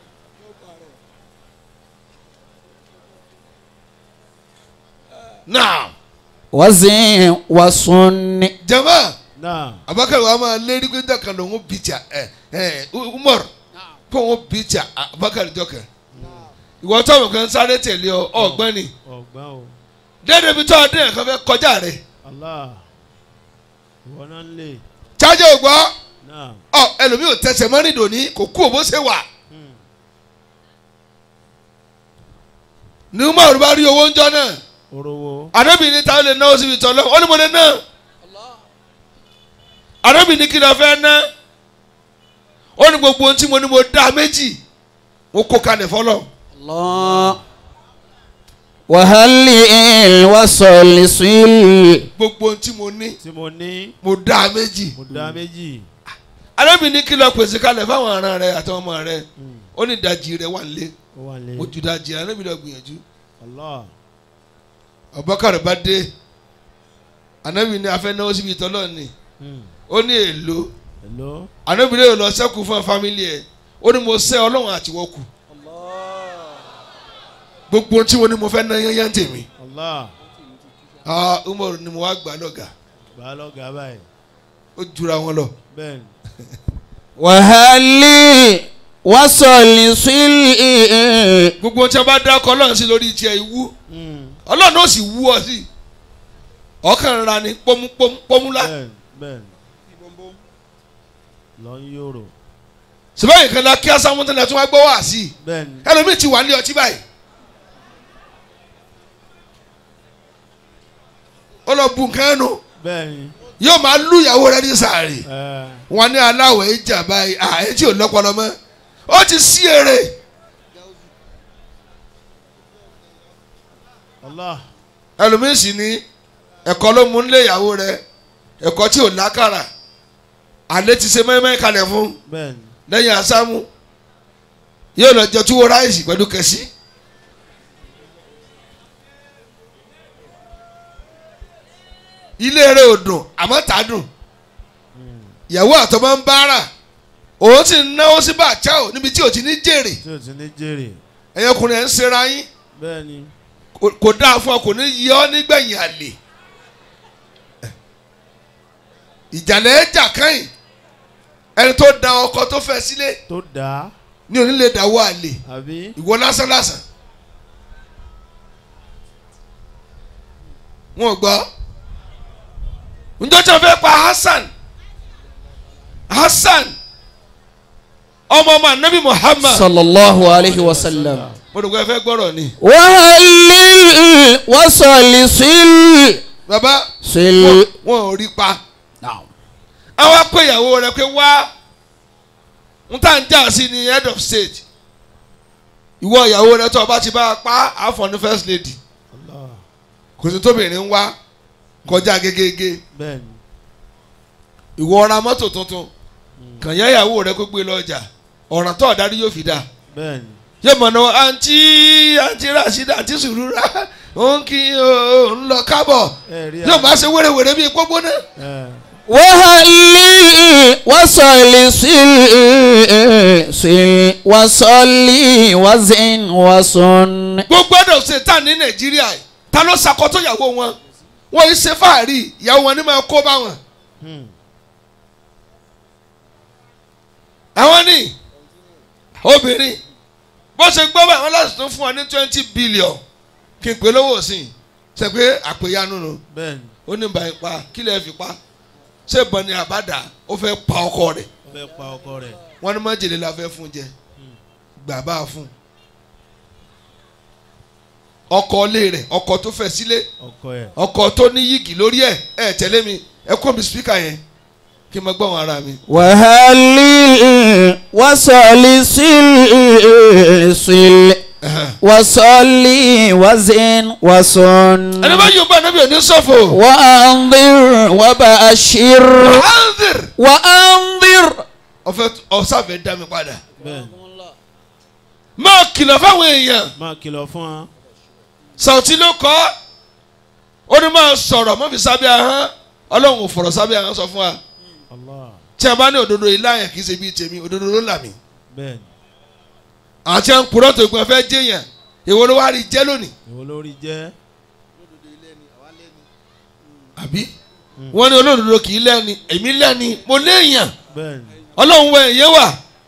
náà وزن وسن jama náà. abakari wa máa lérí pé dàkà lòun bìtìà ẹ ẹ umar kó òun bìtìà abakari jọkẹ ìwọ tó àwọn kan sáré tẹ̀lé ọ ọgbọ́n ni ọgbọ́n o. dédé bí tó ọdún yẹn kan fẹ́ kọjá rẹ̀ allah. ìwọ náà ń lè. chájọ ògbọ́ náà. ọ ẹlòmíì ò tẹsẹ̀ mọ́rin dòní kò kú òbó ṣe wà Hmm. ní umar bá rí owó ńjọ náà orowó. arábìnrin táwọn lè náwó síbi tọ́lọ́ ó ní mo lè ná arábìnrin kí ló fẹ́ ná ó ní gbogbo ohun tí mo ní mo dá méjì mo kó kalẹ̀ fọlọ́ الله وهلل وصل صل gbogbo ohun tí mo ní tí mo ní. mo dá méjì mo dá méjì. arábìnrin kí ló pèsè kalẹ̀ fáwọn ará rẹ àtàwọn ọmọ rẹ Hmm. ó ní ìdajì rẹ̀ wà nílé ó wà lé mo ju ìdajì rẹ̀ anábì lọ gbìyànjú Allah Abubakar bá dé anábì ní afẹ́ náwó síbi ìtọ́lọ́ ni Hmm. ó ní èlò hello anábì lè lọ sẹ́kù fún fámìlì ẹ̀ ó ní mo sẹ́ ọlọ́run àtiwọ́kù gbogbo ohun tí mo ní mo fẹ́ ná yányán tèmi Allah ah Umar ni mo wá gbà lọ́gà gbà á lọ́gàá báyìí ó jura wọn lọ. bẹ́ẹ̀ ni وهل وصل صل gbogbo ohun tí a bá dákọ ọlọ́run sí lórí tiẹ̀ ìwú Hmm. ọlọ́run ó sì wú ọ sí ọkàn ra ni pọ́mú pọ́mú pọ́múlá bẹ́ẹ̀ ni bẹ́ẹ̀ ni lọ ń yòrò sìbáyìí kan la kí asámúntàn náà tún wá gbọ́ wá sí i bẹ́ẹ̀ ni ẹlòmíì ti wà ní ọtí báyìí ó lọ bu nǹkan ẹnu bẹ́ẹ̀ ni yóò máa lù ìyàwó rẹ ní sàárè ẹ wọn ní aláwọ̀ ìjà báyìí àyè tí ò lọ́pọlọ mọ́ ó ti sí èrè Allah ẹlòmíì sì ní ẹ̀kọ́ ló mú nílé ìyàwó rẹ ẹ̀kọ́ tí ò lákàrà àlẹ́ ti ṣe mẹ́mẹ́ kalẹ̀ fún bẹ́ẹ̀ ni lẹ́yìn asámú yóò lọ jẹ túwó ráìsì pẹ̀lú kẹsí. ilé rẹ̀ ò dùn àmọ́ tà á dùn ìyàwó àtọmọ ń bára òun sì ń náwó sí bàtà ò níbi tí ò ti ní jèrè tí o ti ní jèrè ẹ̀yọkùnrin ẹ̀ ń ṣera yín bẹ́ẹ̀ ni kò- kò dáa fún ọ kò ní yẹ ọ nígbẹ̀yìn àlè ìjàlẹ̀ ẹ̀jà kẹ́yìn ẹni tó da ọkọ tó fẹ́ sílé tó dáa ní onílé dàwọ́ àlè àbí ìwọ lásán lásán wọn ò gbọ́ njọ́ tí wọ́n fẹ́ pa Hassan Hassan ọmọ ọmọ anabi Muhammad صلى الله عليه وسلم mo rò pé ẹ fẹ́ gbọ́rọ̀ ni وهل وصل صل bàbá صل wọn ò rí pa نعم àwọn apẹ ìyàwó rẹ pé wá n tá n jà sí ni head of state ìwọ ìyàwó rẹ tó o bá ti bá a pa àfọ̀ ní first lady Allah kò sí tóbìnrin ń wá kọjá gégége bẹ́ẹ̀ ni ìwọ ra mọ́tò tuntun kàn yá ìyàwó rẹ kó gbé lọ ọjà ọ̀ràn tó ọ̀darí yóò fi dà bẹ́ẹ̀ ni yóò mọ̀ náà àǹtí àǹtí Rasheeda àǹtí sùúrùrà òun kì í òun lọ kábọ̀ ẹ rí yóò máa ṣe wérewère bíi pópó náà. ẹ وهل وصل صل صل وصل وزن وصن gbogbo ẹ̀dọ̀ ṣe tà ní nàìjíríà yìí ta ló ṣàkóso ìyàwó wọn wọn yìí ṣe fáàrí ìyàwó wọn ni máa kó bá wọn. Hmm. àwọn ní obìnrin bó ṣe gbọ́ bá àwọn láti tún fún wa ní twenty billion kí n pè lówó sí i ṣe pé àpèyanu nù bẹ́ẹ̀ ni ó ní báyìí pa kí lè fi pa ṣé ìbọn ni àbádà ó fẹ́ pa ọkọ rẹ̀ ó fẹ́ pa ọkọ rẹ̀ wọ́n ní májèlé la fẹ́ fún jẹ gbà bá a fún ọkọ ilé rẹ̀ ọkọ tó fẹ́ sílé ọkọ ẹ̀ ọkọ tó ní yìgì lórí ẹ̀ ẹ̀ tẹ̀lé mi ẹ kó mi spíkà yẹn kí n máa gbọ́ wọn ara mi. وهل وصل صل صل وصل وزن وصن ẹni bá yóò bá ẹni bí òní sọ̀fọ̀. وأنظر وبشر anzir وأنظر ọfẹ ọsàfẹ dá mi padà bẹ́ẹ̀ ni máa kìlọ̀ fáwọn èèyàn máa kìlọ̀ fún wa Sàùtì ló kọ́ ó ní máa sọ̀rọ̀ mọ́ fi sábẹ́ ahọ́n ọlọ́run ò fọ̀rọ̀ sábẹ́ ahọ́n sọ fún wa Allah tí a bá ní òdodo yìí láàyàn kì í ṣe bíi tèmi òdodo ló là mí bẹ́ẹ̀ ni àti à ń purọ́ tó gbọ́n fẹ́ jẹ́yàn èwo ló wá rí jẹ́ lónìí ìwọ lórí jẹ́ àbí wọ́n ní olódodo kì í lẹ́ni èmi lẹ́ni mo léèyàn bẹ́ẹ̀ ni ọlọ́run wọ èyí wà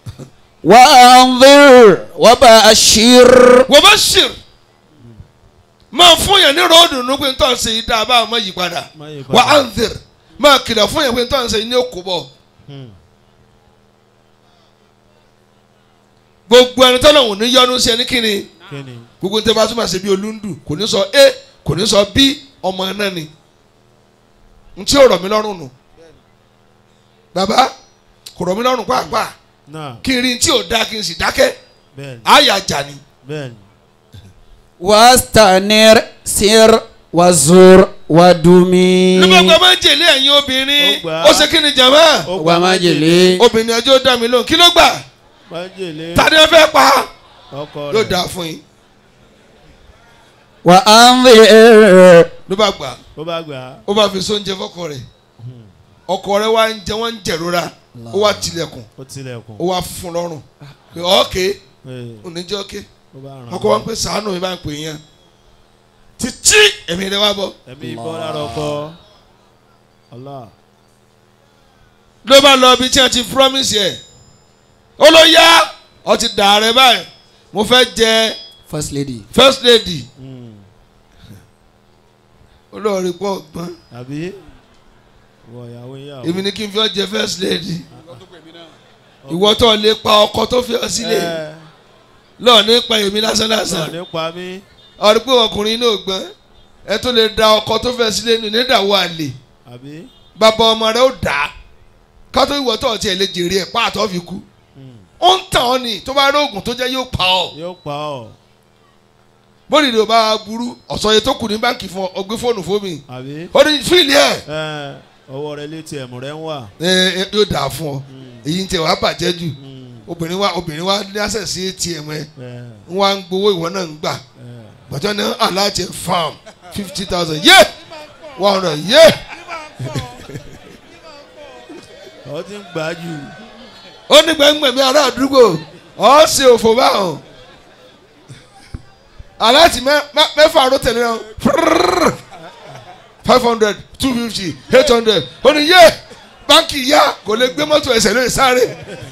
وأنظر وبشر wọ́n bá ṣìr máa fún yẹn ní ròódù nínú pé nítorí ṣe yìí dáa báwọn máa yí padà má yí wà padà á ń zèrè máa kìlọ̀ fún yẹn pé nítorí ṣe yìí ní òkú bọ̀ Hmm. gbogbo ẹni tọ́lọ̀ wò ní yọnu sí ẹni kíni kí ni gbogbo ní tẹ́ bá tún máa ṣe bí olúndù kò ní sọ a kò ní sọ b ọmọ náà ni n tí ò rọ̀ mí lọ́rùn nù bàbá kò rọ̀ mí lọ́rùn pàápàá náà kí n rí n tí ò dáa kí n sì dákẹ́ bẹ́ẹ̀ ni àyà jà ni bẹ́ẹ̀ ni واستنر سر وزور ودمي nígbàgbọ́ máa ń jèlé ẹ̀yin obìnrin Ó gbà á. ó ṣe kí ni jàmá ó وما جلي obìnrin ẹjọ́ dá mi lóhùn kí ló gbà májèlé tani ẹ fẹ́ pa ọkọ yóò rẹ̀ dáa fún yín وأنذر ló bá gbà ó bá gbà á ó bá fi sóúnjẹ fọkọ rẹ̀ ọkọ rẹ̀ wá ń jẹ wọ́n ń jẹ̀rora ó wá tilẹ̀kùn ó tilẹ̀kùn ó wá fún lọ́rùn pé ọ̀ọ́kẹ́ Ee, oníjẹ́ ọ̀kẹ́ ó bá ràn ọkọ wa ń pè sàánù mi bá ń pè yẹn títí ẹ̀mí rẹ̀ wá bọ̀ ẹ̀mí ìbọn lára ọkọ Allah ló bá lọ ibi tí a ti promise yẹ ó ló yá ọ ti dà rẹ báyìí mo fẹ́ jẹ First lady. first lady Mm. olóòrí pọ̀ gbọ́n àbí wọ ìyàwó ìyàwó èmi ni kí n fi ọ jẹ first lady ìwọ tó lè pa ọkọ tó fi ọ sílẹ̀ Ẹ, lọ́ọ̀ nípa èmi lásán náà lásán nípa mi ọ̀rí pé ọkùnrin náà gbọ́n ẹ tó lè da ọkọ tó fẹ́ sílẹ̀ nù nídàwọ́ àlè àbí bàbá ọmọ rẹ ó dà á kátó ìwọ tó ọtí ẹ lè jèrè ẹ pààtó fi kú Mm. ó ń tàn ọ́ ni tó bá rí oògùn tó jẹ́ yóò pa ọ́ yóò pa ọ́ bóni ló bá burú ọ̀sán yẹn tó kù ní báńkì fún ọ ọgbẹ́ fóònù fún mi àbí ó ní fíìlì ẹ̀ ẹ, ọwọ́ rẹ létí ẹ̀mú rẹ ń wà ẹ ẹ, yóò dà á fún ọ Mm. èyí ń tẹ wàá bàjẹ́ jù Mm. obìnrin wa obìnrin wa ní àṣẹ sí atm ẹ Ẹ, ń wá ń gbowó ìwọ náà ń gbà ẹ. gbàtọ́ ní aláàjẹ farm fifty thousand yé one hundred yé ọ ti ń gbà jù ó ní gbẹ̀ngbẹ̀mí ará àdúgbò ọ̀ ṣe òfò báwọn aláàtì mẹ́- mẹ́- mẹ́fà ló tẹ̀lé wọn five hundred two fifty eight hundred ó ní yé báńkì yá kò lè gbé mọ́tò ẹsẹ̀ lóye sáré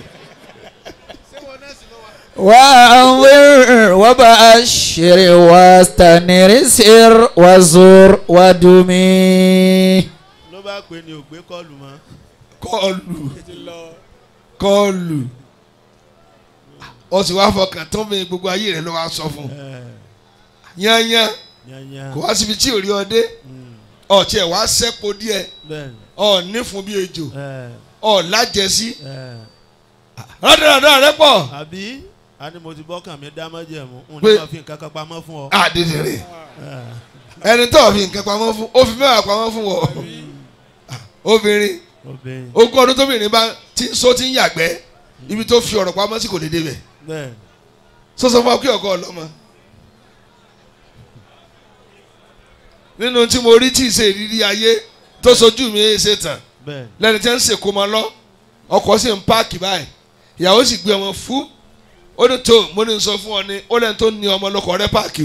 وأنذر وبشر واستنر وزر ودمي ló bá pè ní ògbé kọlù mọ́ kọlù kọlù ó sì wá fọkàn tó mi gbogbo ayé rẹ ló wá sọ fún Ẹ, yányán yányá kò wá síbi tí ò rí ọdẹ Mm. ọtí ẹ wá sẹpọ díẹ̀ bẹ́ẹ̀ni ọ nífun bí ejò ẹ, ọ lájẹsí ẹ. rádàrádà rẹ pọ̀ àbí a ní mo ti bọ́kàn mi dá májẹ̀mú n Pé- ní ma fi nǹkan kan pamọ́ fún ọ. àdìdìrì Ẹ, ẹni tó fi nǹkan pamọ́ fún ó fi mẹ́wàá pamọ́ fún wọ obìnrin obìnrin ogún ọdún tóbìnrin bá ti so ti ń yàgbẹ́ ibi tó fi ọ̀rọ̀ pamọ́ sí kò lè débẹ̀ bẹ́ẹ̀ sọ́sọ́ fún akí ọ̀gá ọlọ́mọ. nínú tí mo rí tí ìṣe ìrírí ayé tó sojú mi ṣe tàn bẹ́ẹ̀ lẹ́ni tí ń ṣèkó mọ́ lọ ọkọ̀ sì ń páàkì báyìí ìyàwó sì gbé ọmọ fún ó ní tó mo ní sọ fún ọ ní ó lẹ́ni tó ní ọmọ lọkọ̀ rẹ páàkì o.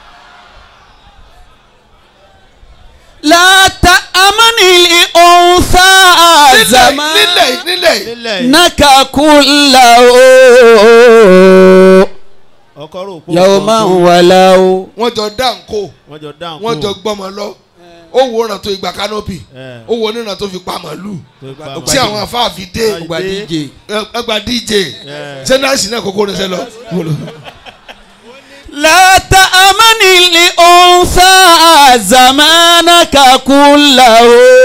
لا تأمن الأنثى nílẹ̀ زمان nílẹ̀ nílẹ̀ nílẹ̀ yìí نك كله ọkọ rò pé يوما ولو wọ́n jọ dáńkó wọ́n jọ dáhùn wọ́n jọ gbọ́mọ lọ ó wo ọ̀nà tó igba kánópì ẹ ó wo onínà tó fi pa màálù tó pa tí àwọn afáàfin dé Ayé. Ọgbà DJ ẹgbà dj ẹ sẹ́náàsì náà kókó ní sẹ́lọ. لا تأمن الأنثى زمانك كله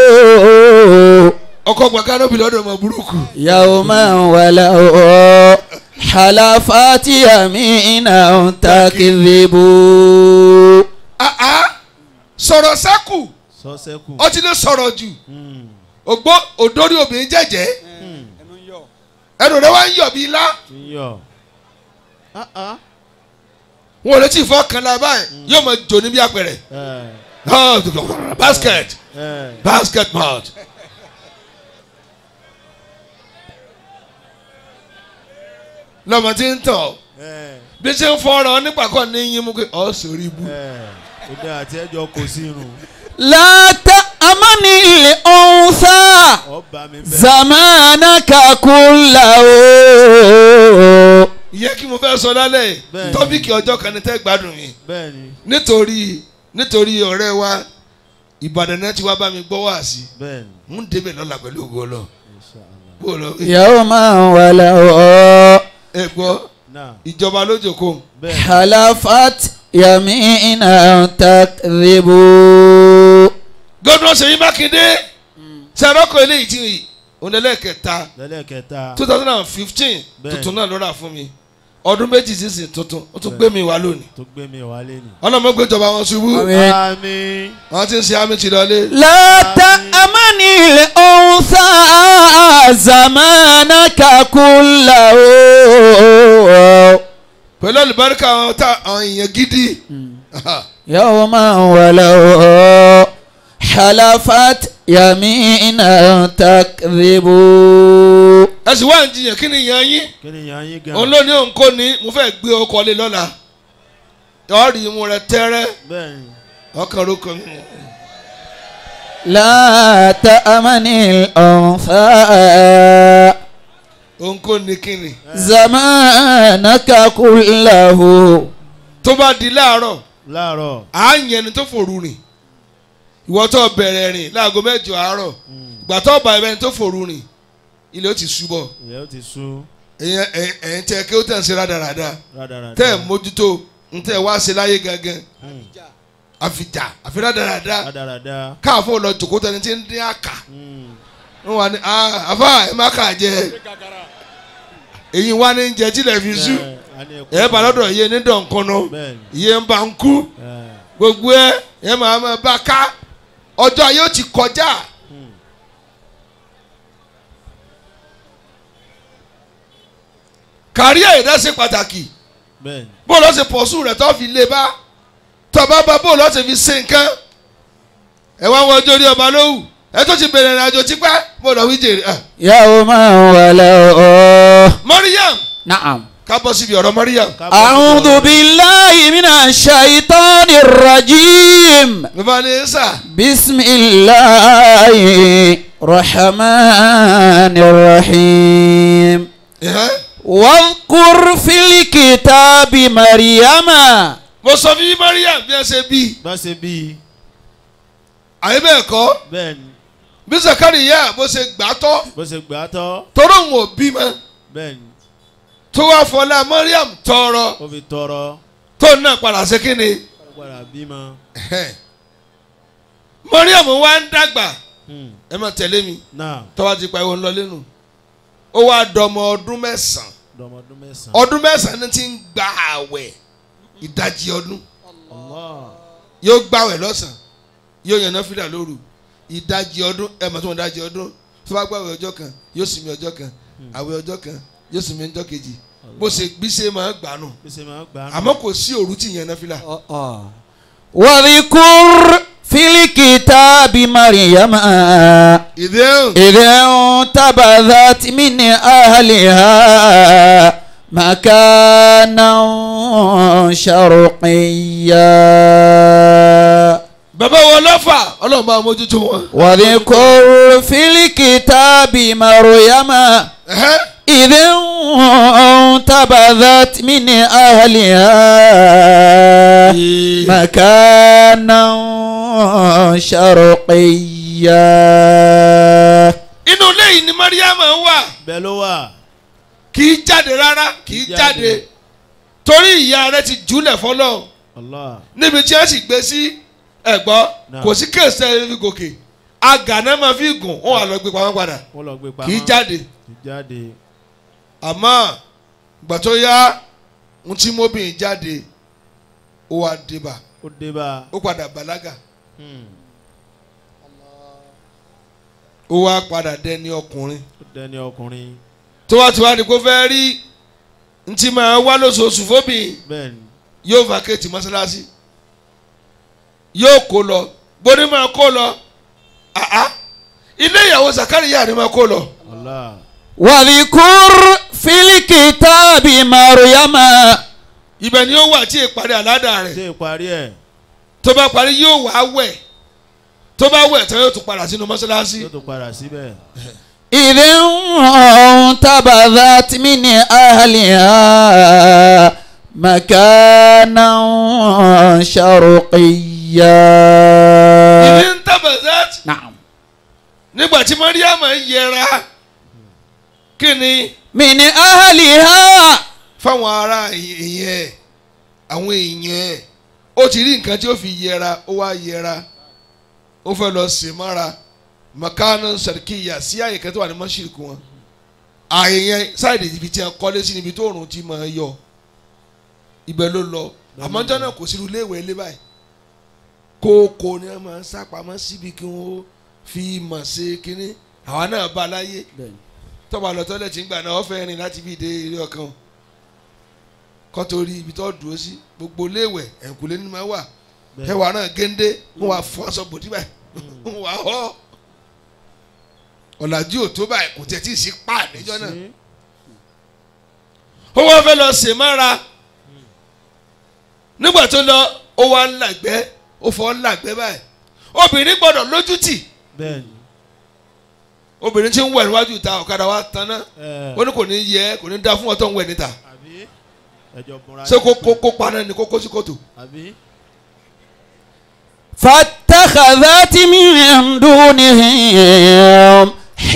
ọkọ̀ gba kánópì lọ́dọ̀ ọmọ burúkú. يوما ولو حلفات يمينا تكذب Ah, ah. sọ̀rọ̀ sẹ́kù sọ́sẹ́kù ọtí lè sọ̀rọ̀ jù Mm. ògbó òdórí obìnrin jẹ́jẹ́ Mm. ẹnu rẹ wá ń yọ̀ bí ilá ti ń yọ Ah, ah. wọn ò lè tí ì fọ́ kan la báyìí yóò máa jò níbi àpẹẹrẹ ẹ Ah, basket ẹ basket mouth. lọ́mọ tí ń tọ̀ ẹ bí ṣe ń fọ́ọ̀rọ̀ nígbà kan ní yín mú pé ọ̀ sórí ibú. ẹ òde àti ẹjọ kò sí irun لا تأمن الأنثى ọba mi bẹ زمانك كله ìyẹn kí mo fẹ́ sọ lálẹ́ yìí, Bẹ́ẹ̀ni. tọ́pìkì ọjọ́ kan ní tẹ́ gbádùn mi bẹ́ẹ̀ ni nítorí nítorí ọ̀rẹ́ wa Ìbàdàn náà ti wá bá mi gbọ́ wá sí bẹ́ẹ̀ ni ń débẹ̀ lọ́la pẹ̀lú ògo ọlọ́ Inshallah. bó lọ يوما ولو ẹ gbọ́ náà ìjọba lójókòó bẹ́ẹ̀ ni حلفت يمينا تكذب gómìnà Ṣèyí Mákindé sẹ́rọ́kọ̀ eléyìí tí onílẹ̀kẹta lẹ́lẹ́kẹta two thousand and fifteen Bẹ́ẹ̀. tuntun náà ló rà fún mi ọdún méjì sísìn tuntun ó tún gbé mi wá lónìí tó gbé mi wálé ni. ọlọ́mọ gbéjọba wọn ṣubú Àmín. àmín wọn ti ń ṣe àmì tì lọlé لا تأمن الأنثى زمانك كله pẹ̀lú àlùbáríkà àwọn tá àwọn èèyàn gidi يوما ولو حلفت يمينا تكذب ẹ sì wá ń jiyàn kí ni ìyàn yín kí ni ìyá yín gan. òun ló ní òun kò ní mo fẹ́ gbé ọkọ̀ lé lọ́la ọ̀rì imú rẹ tẹ́rẹ́ bẹ́ẹ̀ ni ọkàn ló kàn لا تأمن الأنثى òun kò ní kí ni. زمانك كله tó bá di láàárọ̀ láàárọ̀. à ń yẹn ni tó fòru rìn ìwọ tó bẹ̀rẹ̀ rìn láago mẹ́jọ àárọ̀ ìgbà tó bá ẹbẹni tó fòru rìn ilé ó ti ṣubọ̀ ìyá ó ti sú ẹ̀yìn ẹ̀yìn tẹ kí ó tẹ̀ ń ṣe rádaràda rádaràda. tẹ́ ẹ̀ mójútó ń tẹ́ ẹ̀ wá ṣe láyé gangan Mm. àfìjà àfi rádaràda rádaràda. káàfó lọ jòkó tẹni tí ń dín àkà Mm. wọn wà ní "Ah, àfà ẹ má kà jẹ èyí wá ní jẹ tílẹ̀ fi sú Ẹ, a ní ẹkún. ẹ bá lọ́dọ̀ iye ní dọ̀nkọ́nà bẹ́ẹ̀ ni. iye ń bá ń kú Ẹ, gbogbo ẹ ẹ máa máa bá ká ọjọ́ ayé ó ti kọjá mm. kárí ẹ̀dá ṣe pàtàkì bẹ́ẹ̀ ni. bó lọ́ ṣe pọ̀sù rẹ̀ tó fi lé bá tó bá bá bó lọ́ ṣe fi ṣe nǹkan ẹ wá wọ ọjọ́ orí ọba lówù ẹ tó ti bẹ̀rẹ̀ ìrìnàjò tipẹ́ bó lọ́ wí jèrè ah. يوما ولو Mariam نعم ká bọ́ síbi ọ̀rọ̀ Mariam Ká bọ́ sí أعوذ ọ̀rọ̀. بالله من الشيطان الرجيم bàbá ní sà بسم الله الرحمن الرحيم ẹ̀hẹ́. واذكر في الكتاب مريم mo sọ fún yín Mariam bí ẹ ṣe bí bá ṣe bí i. àyè bẹ́ẹ̀ kọ́ bẹ́ẹ̀ ni. bí Zakariya bó ṣe gbà tọ́ bó ṣe gbà á tọ́. toró òun ò bímọ bẹ́ẹ̀ ni. tó wá fọlá Mariam tọrọ ó fi tọrọ. tó náà padà ṣe kí ni. ó padà bímọ. Mariam wá ń dàgbà Mm. ẹ máa tẹ̀lé mi náà tọ́wá ti pa ìwọ ńlọ lẹ́nu ó wá dọmọ ọdún mẹ́sàn-án dọmọdún mẹ́sàn-án. ọdún mẹ́sàn-án ní ti ń gba àwẹ̀ ìdajì ọdún Allah. yóò gbàwẹ̀ lọ́sàn-án yóò yànnà fílà lóru ìdajì ọdún ẹ mọ̀ tó wọn ìdajì ọdún tó bá gbàwẹ̀ ọjọ́ kan yóò sinmi ọjọ́ kan àwẹ̀ ọjọ́ kan yóò sinmi ọjọ́ kejì bó ṣe gbíṣe máa gbà nù bí ṣe máa ń gbà á. àmọ́ kò sí òru tí yànnà fílà واذكر في الكتاب مريم ìdéhùn إذ انتبذت من أهلها مكانا شرقيا bàbá wọn lọ́fà ọlọ́run bá mójútó wọn. واذكر في الكتاب مريم Ẹ̀hẹ́. إذ انتبذت من أهلها مكانا شرقيا inú ilé yìí ni Mariam wà bẹ́ẹ̀ ló wà. kì í jáde rárá kì í jáde torí ìyá rẹ̀ ti jùlẹ̀ fọlọ́ Allah. níbi tí wọ́n sì gbé sí ẹ̀gbọ́ Náà. kò sí kéèsì fi gòkè agànà máa fi gùn wọn wà lọ gbé pamọ́ padà wọ́n lọ gbé pamọ́. kì í jáde kì í jáde. àmọ́ ìgbà tó yá ń tí mọ́bìnrin jáde ó wá débà ó dé bá a. ó padà bàlágà Hmm. ó wá padà dẹni ọkùnrin ó dẹni ọkùnrin. tó wá ti wá ní kó fẹ́ rí ntí máa wá lóṣooṣù fóbìnrin bẹ́ẹ̀ ni. yóò vacate mọ́sálásí yóò kó lọ gbóni máa kó lọ àá ilé ìyàwó Zakariya ni máa kó lọ Allah. واذكر في الكتاب مريم ibẹ̀ ni ó wà tí ìparí àládà rẹ̀ ṣé ìparí ẹ̀ tó bá parí yóò wá wẹ̀ tó bá wẹ̀ tán yóò tún padà sínú mọ́sálásí yóò tó padà síbẹ̀. إذ انتبذت من أهلها مكانا شرقيا ìdí ń tàbẹ̀sẹ̀ نعم nígbà tí Mariam ń yẹra kí ni من أهلها fáwọn ará ìyẹn àwọn èèyàn ó ti rí nǹkan tí ó fi yẹra ó wá yẹra ó fẹ́ lọ sè mára makana sarikiya sí àyè kan tó wà ní mọ́ṣíríkù wọn àyè yẹn sáìdì ibi tí a kọ́lé sí níbi tó òrùn ti máa yọ ibẹ̀ ló lọ àmọ́ ọjọ́ náà kò sírú léèwé ilé báyìí kókó ni wọ́n máa ń sápamọ́ síbi kí wọ́n fi mọ̀ ṣe kínní àwa náà bá a láyé tọ́ba lọ tọ́lẹ̀tì ń gbà náà ọ̀fẹ́ rìn láti bí dé ilé ọkàn kọ́ torí ibi tó dúró sí gbogbo léèwẹ̀ ẹ̀kúlé ní máa wà Bẹ́ẹ̀. ẹwà náà géńdé wọn wà fún aṣọ bòdì báyìí wọn wà họ ọ̀làjú ò tó báyìí kò tẹ̀ tí ì sí pa níjọ́ náà Sí. ó wá fẹ́ lọ sè mára nígbà tó lọ ó wá ń làgbẹ́ ó fọ́ ń làgbẹ́ báyìí obìnrin gbọ́dọ̀ lójútì bẹ́ẹ̀ ni. obìnrin tí ń wẹ̀ níwájú ìta ọ̀kadà wa tanná ẹ ó ní kò ní yẹ kò ní dá fún ọtọ́ ń wẹ̀ níta àbí ẹjọ bunra ṣé kó kó kó paná ni kó kó sí kòtò àbí فاتخذت من دونهم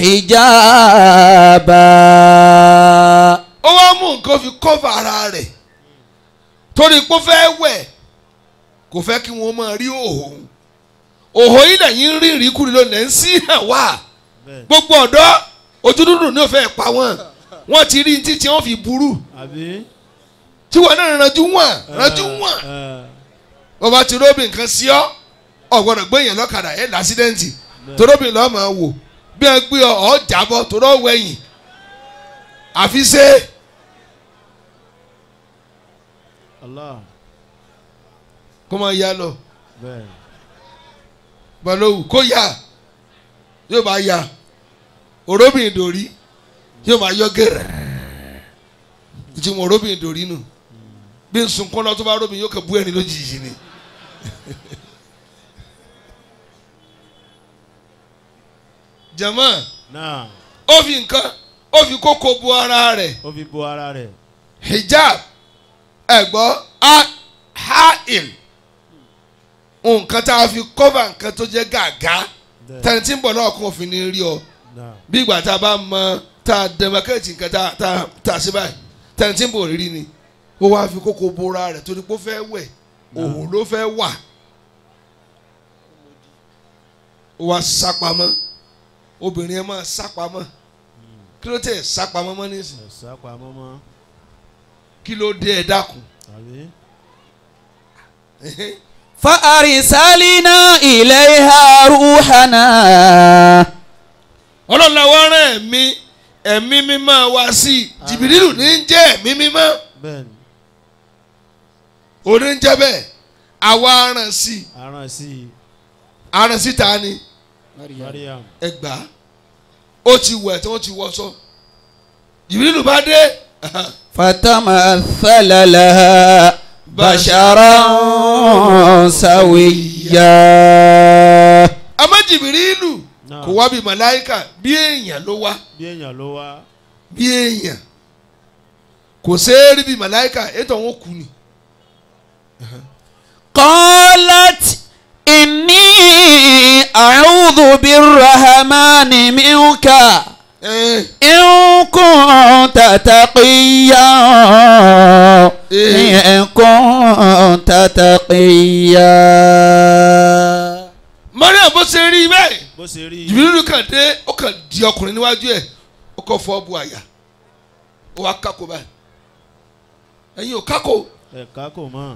حجابا ó wá mú nǹkan fi kọ́fà ara rẹ̀ torí pé ó fẹ́ wẹ̀ kò fẹ́ kí wọ́n máa rí òhò òhò yìí lẹ́yìn rí ìríkùrí lónìí ń sí hàn wá bẹ́ẹ̀ gbogbo ọ̀dọ́ ojú dúdú ní òfẹ́ pa wọ́n wọ́n ti rí títí wọ́n fi burú àbí. tí wọ́n náà ranjú wọ́n ranjú wọ́n ẹ wọ́n bá ti róbì nǹkan sí ọ́ ọ̀gbọ́dọ̀ gbé yẹn lọ́kadà ẹ̀ lásídẹ́ǹtì toróbì lọ́ọ́ máa wò bí wọ́n gbé ọ ọ́ jábọ́ torọ́ wẹ̀yìn àfi ṣe Allah kó máa yá lọ bẹ́ẹ̀ balówu kó yá yóò bá yá òróbì ìdòrí yóò máa yọ gẹ̀rẹ́ tí mo òróbì ìdòrí nù bí n sunkún lọ tó bá róbì yóò kẹ́ bú ẹni lójijì ni. jama náà ó fi nǹkan ó fi kókó bu ara rẹ̀ ó fi bo ara rẹ̀ hijab ẹ̀gbọ́ ha'il nǹkan tá a fi kọ́fà nǹkan tó jẹ́ gàgá bẹ́ẹ̀ tẹni tí ń bọ̀ náà kún òfin ní rí ọ náà bí ìgbà tá a bá mọ tá a dẹmọkẹ́tì nǹkan tá a tá a tá a ṣe báyìí tẹni tí ń bọ̀ rírí ni ó wá fi kókó bora rẹ̀ torí pé ó fẹ́ wẹ̀ òun ló fẹ́ wà ó wá sápamọ́ obìnrin ẹ máa sápamọ́ kí ló tẹ̀ sápamọ́ mọ́ nísìnyí ẹ̀sà pamọ́ mọ́ kí ló dé ẹ dákun. àbí فأرسلنا إليها روحنا ọlọ́run la wá rán ẹ̀mí ẹ̀mí mímọ́ wá sí i jìbìrìlù ní ń jẹ́ ẹ̀mí mímọ́ bẹ́ẹ̀ ni òní ń jẹ́ bẹ́ẹ̀ àwa aràn sí i aràn sí i aràn síta ni Mariam ẹgbà ó ti wẹ̀ tí wọ́n ti wọṣọ jìbìrìlù bá dé فتمثل لها بشرا سويا àmọ́ jìbìrìlù náà kò wá bí màláìkà bí èèyàn ló wá bí èèyàn ló wá bí èèyàn kò ṣeé rí bí màláìkà ètò àwọn kù ni قالت إني أعوذ بالرحمن منك ẹ إن كنت تقيا إن كنت تقيا Mariam bó ṣe rí bẹ́ẹ̀ bó ṣe rí i jìbìrìlù kàn dé ó kàn di ọkùnrin níwájú ẹ̀ ó kàn fọ́ bu àyà ó wá kákó báyìí ẹ̀yin ò kákó ẹ̀ka kò mọ̀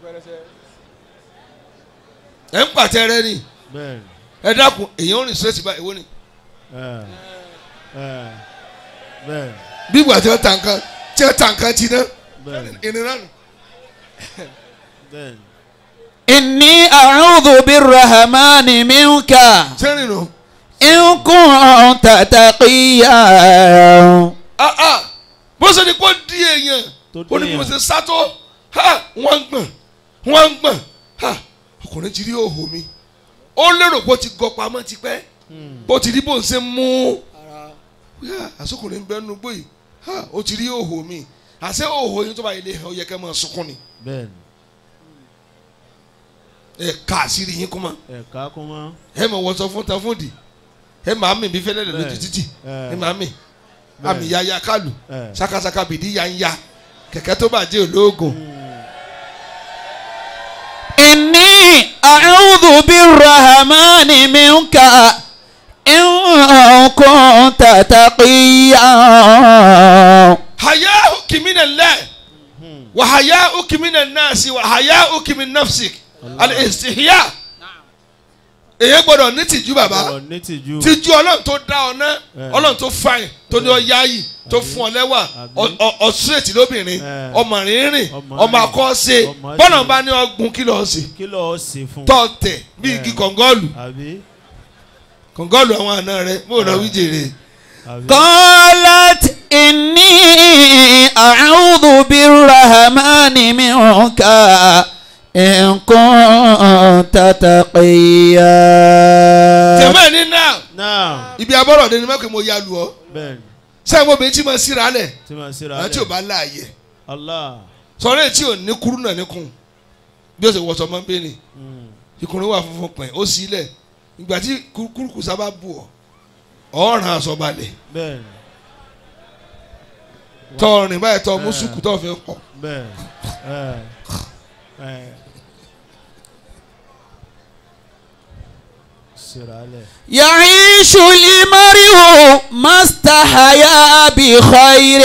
ẹ̀ ń pàtẹ rẹ ni bẹ́ẹ̀ ni ẹ dákun èyàn ò rìn sírẹ́tì báyìí wọ́n ni ẹ̀ ẹ̀ bẹ́ẹ̀ bí ìgbà tí wọ́n ta nǹkan tí wọ́n ta nǹkan ti ná bẹ́ẹ̀ ni ìrìn náà nù. bẹ́ẹ̀ ni إني أعوذ بالرحمن منك sẹ́rìn nù. إن كنت تقيا ah ah bó ṣe ni kó di èèyàn tó ó ní bí mo déyàn ṣe sátó ha wọ́n ń gbọ̀n wọ́n ń gbọ̀n ha ọkùnrin ti rí òhò mi ó lérò bó ti gọ pamọ́ tipẹ́ Hmm. bó ti rí bó ń ṣe mú yá àsọkùnrin ń bẹ nínú gbòyì ha ó ti rí òhò mi àṣẹ òhò yín tó bá ilé ọ yẹ kẹ́ máa sunkún ni bẹ́ẹ̀ ni ẹ ká àṣírí yín kó mọ́ ẹ̀ka kò mọ̀ ẹ mọ̀ wọ́n sọ fún ta fún di ẹ máa mì bí fẹ́lẹ́ lẹ̀ lójú Bẹ́ẹ̀. títì ẹ̀ ẹ máa mì Bẹ́ẹ̀. àmì yaya kálù ẹ̀ sakasaka bìdí ya ń ya kẹ̀kẹ́ tó bàjẹ́ olóògùn إني أعوذ بالرحمن منك إن كنت تقيا hayá ukimina lẹ wà hayá ukimina nasi wà hayá ukimin nafsik alistihya èyàn gbọ́dọ̀ ní tìjú bàbá ọ̀rọ̀ ní tìjú. tìjú ọlọ́run tó dá ọ náà Eh. ọlọ́run tó fàìn tó ní ọ yáàyì tó fún ọ lẹ́wà Àbí. ọ̀sùrètì lóbìnrin Eh. ọmọ rìnrìn Ọmọ ọmọ rìn. akọ́ṣe Ọmọ bọ́lá ṣe. bá ní ọgbùn kí lọ́ọ́ sí kí lọ́ọ́ ṣe fún. tọ́ọ̀tẹ̀ bí Eh. igi kọ̀ǹgọ́ọ̀lù àbí kọ̀ǹgọ́ọ̀lù àwọn àna rẹ mo rọ Eh. wíjèrè àbí. قالت إني أعوذ بالرحمن منك إن كنت تقيا tẹ̀mẹ́ ní náà náà ibi abọ́rọ̀ dé ni mẹ́kẹ́ mo ya lu ọ́ bẹ́ẹ̀ ni sẹ́yìn mo bẹ̀rẹ̀ tí mo síra lẹ̀ tí màá síra àwọn tí ò bá láàyè Allah. sọ̀rọ̀ èyí tí ò ní kúrú náà níkùn bí ó ṣe wọ̀sọ̀ máa ń bẹ́ẹ̀ ni Mm. ìkùnrin wà funfun pẹ̀ ó sì lẹ̀ ìgbà tí kúrúkù sábà bù ọ́ ọ̀ràn aṣọ balẹ̀ bẹ́ẹ̀ ni tọrin báyìí tọ Eh. mùsùlùkù tó fi hàn bẹ́ẹ̀ ẹ ẹ síra lẹ̀. يعيش المرء ما استحيا بخير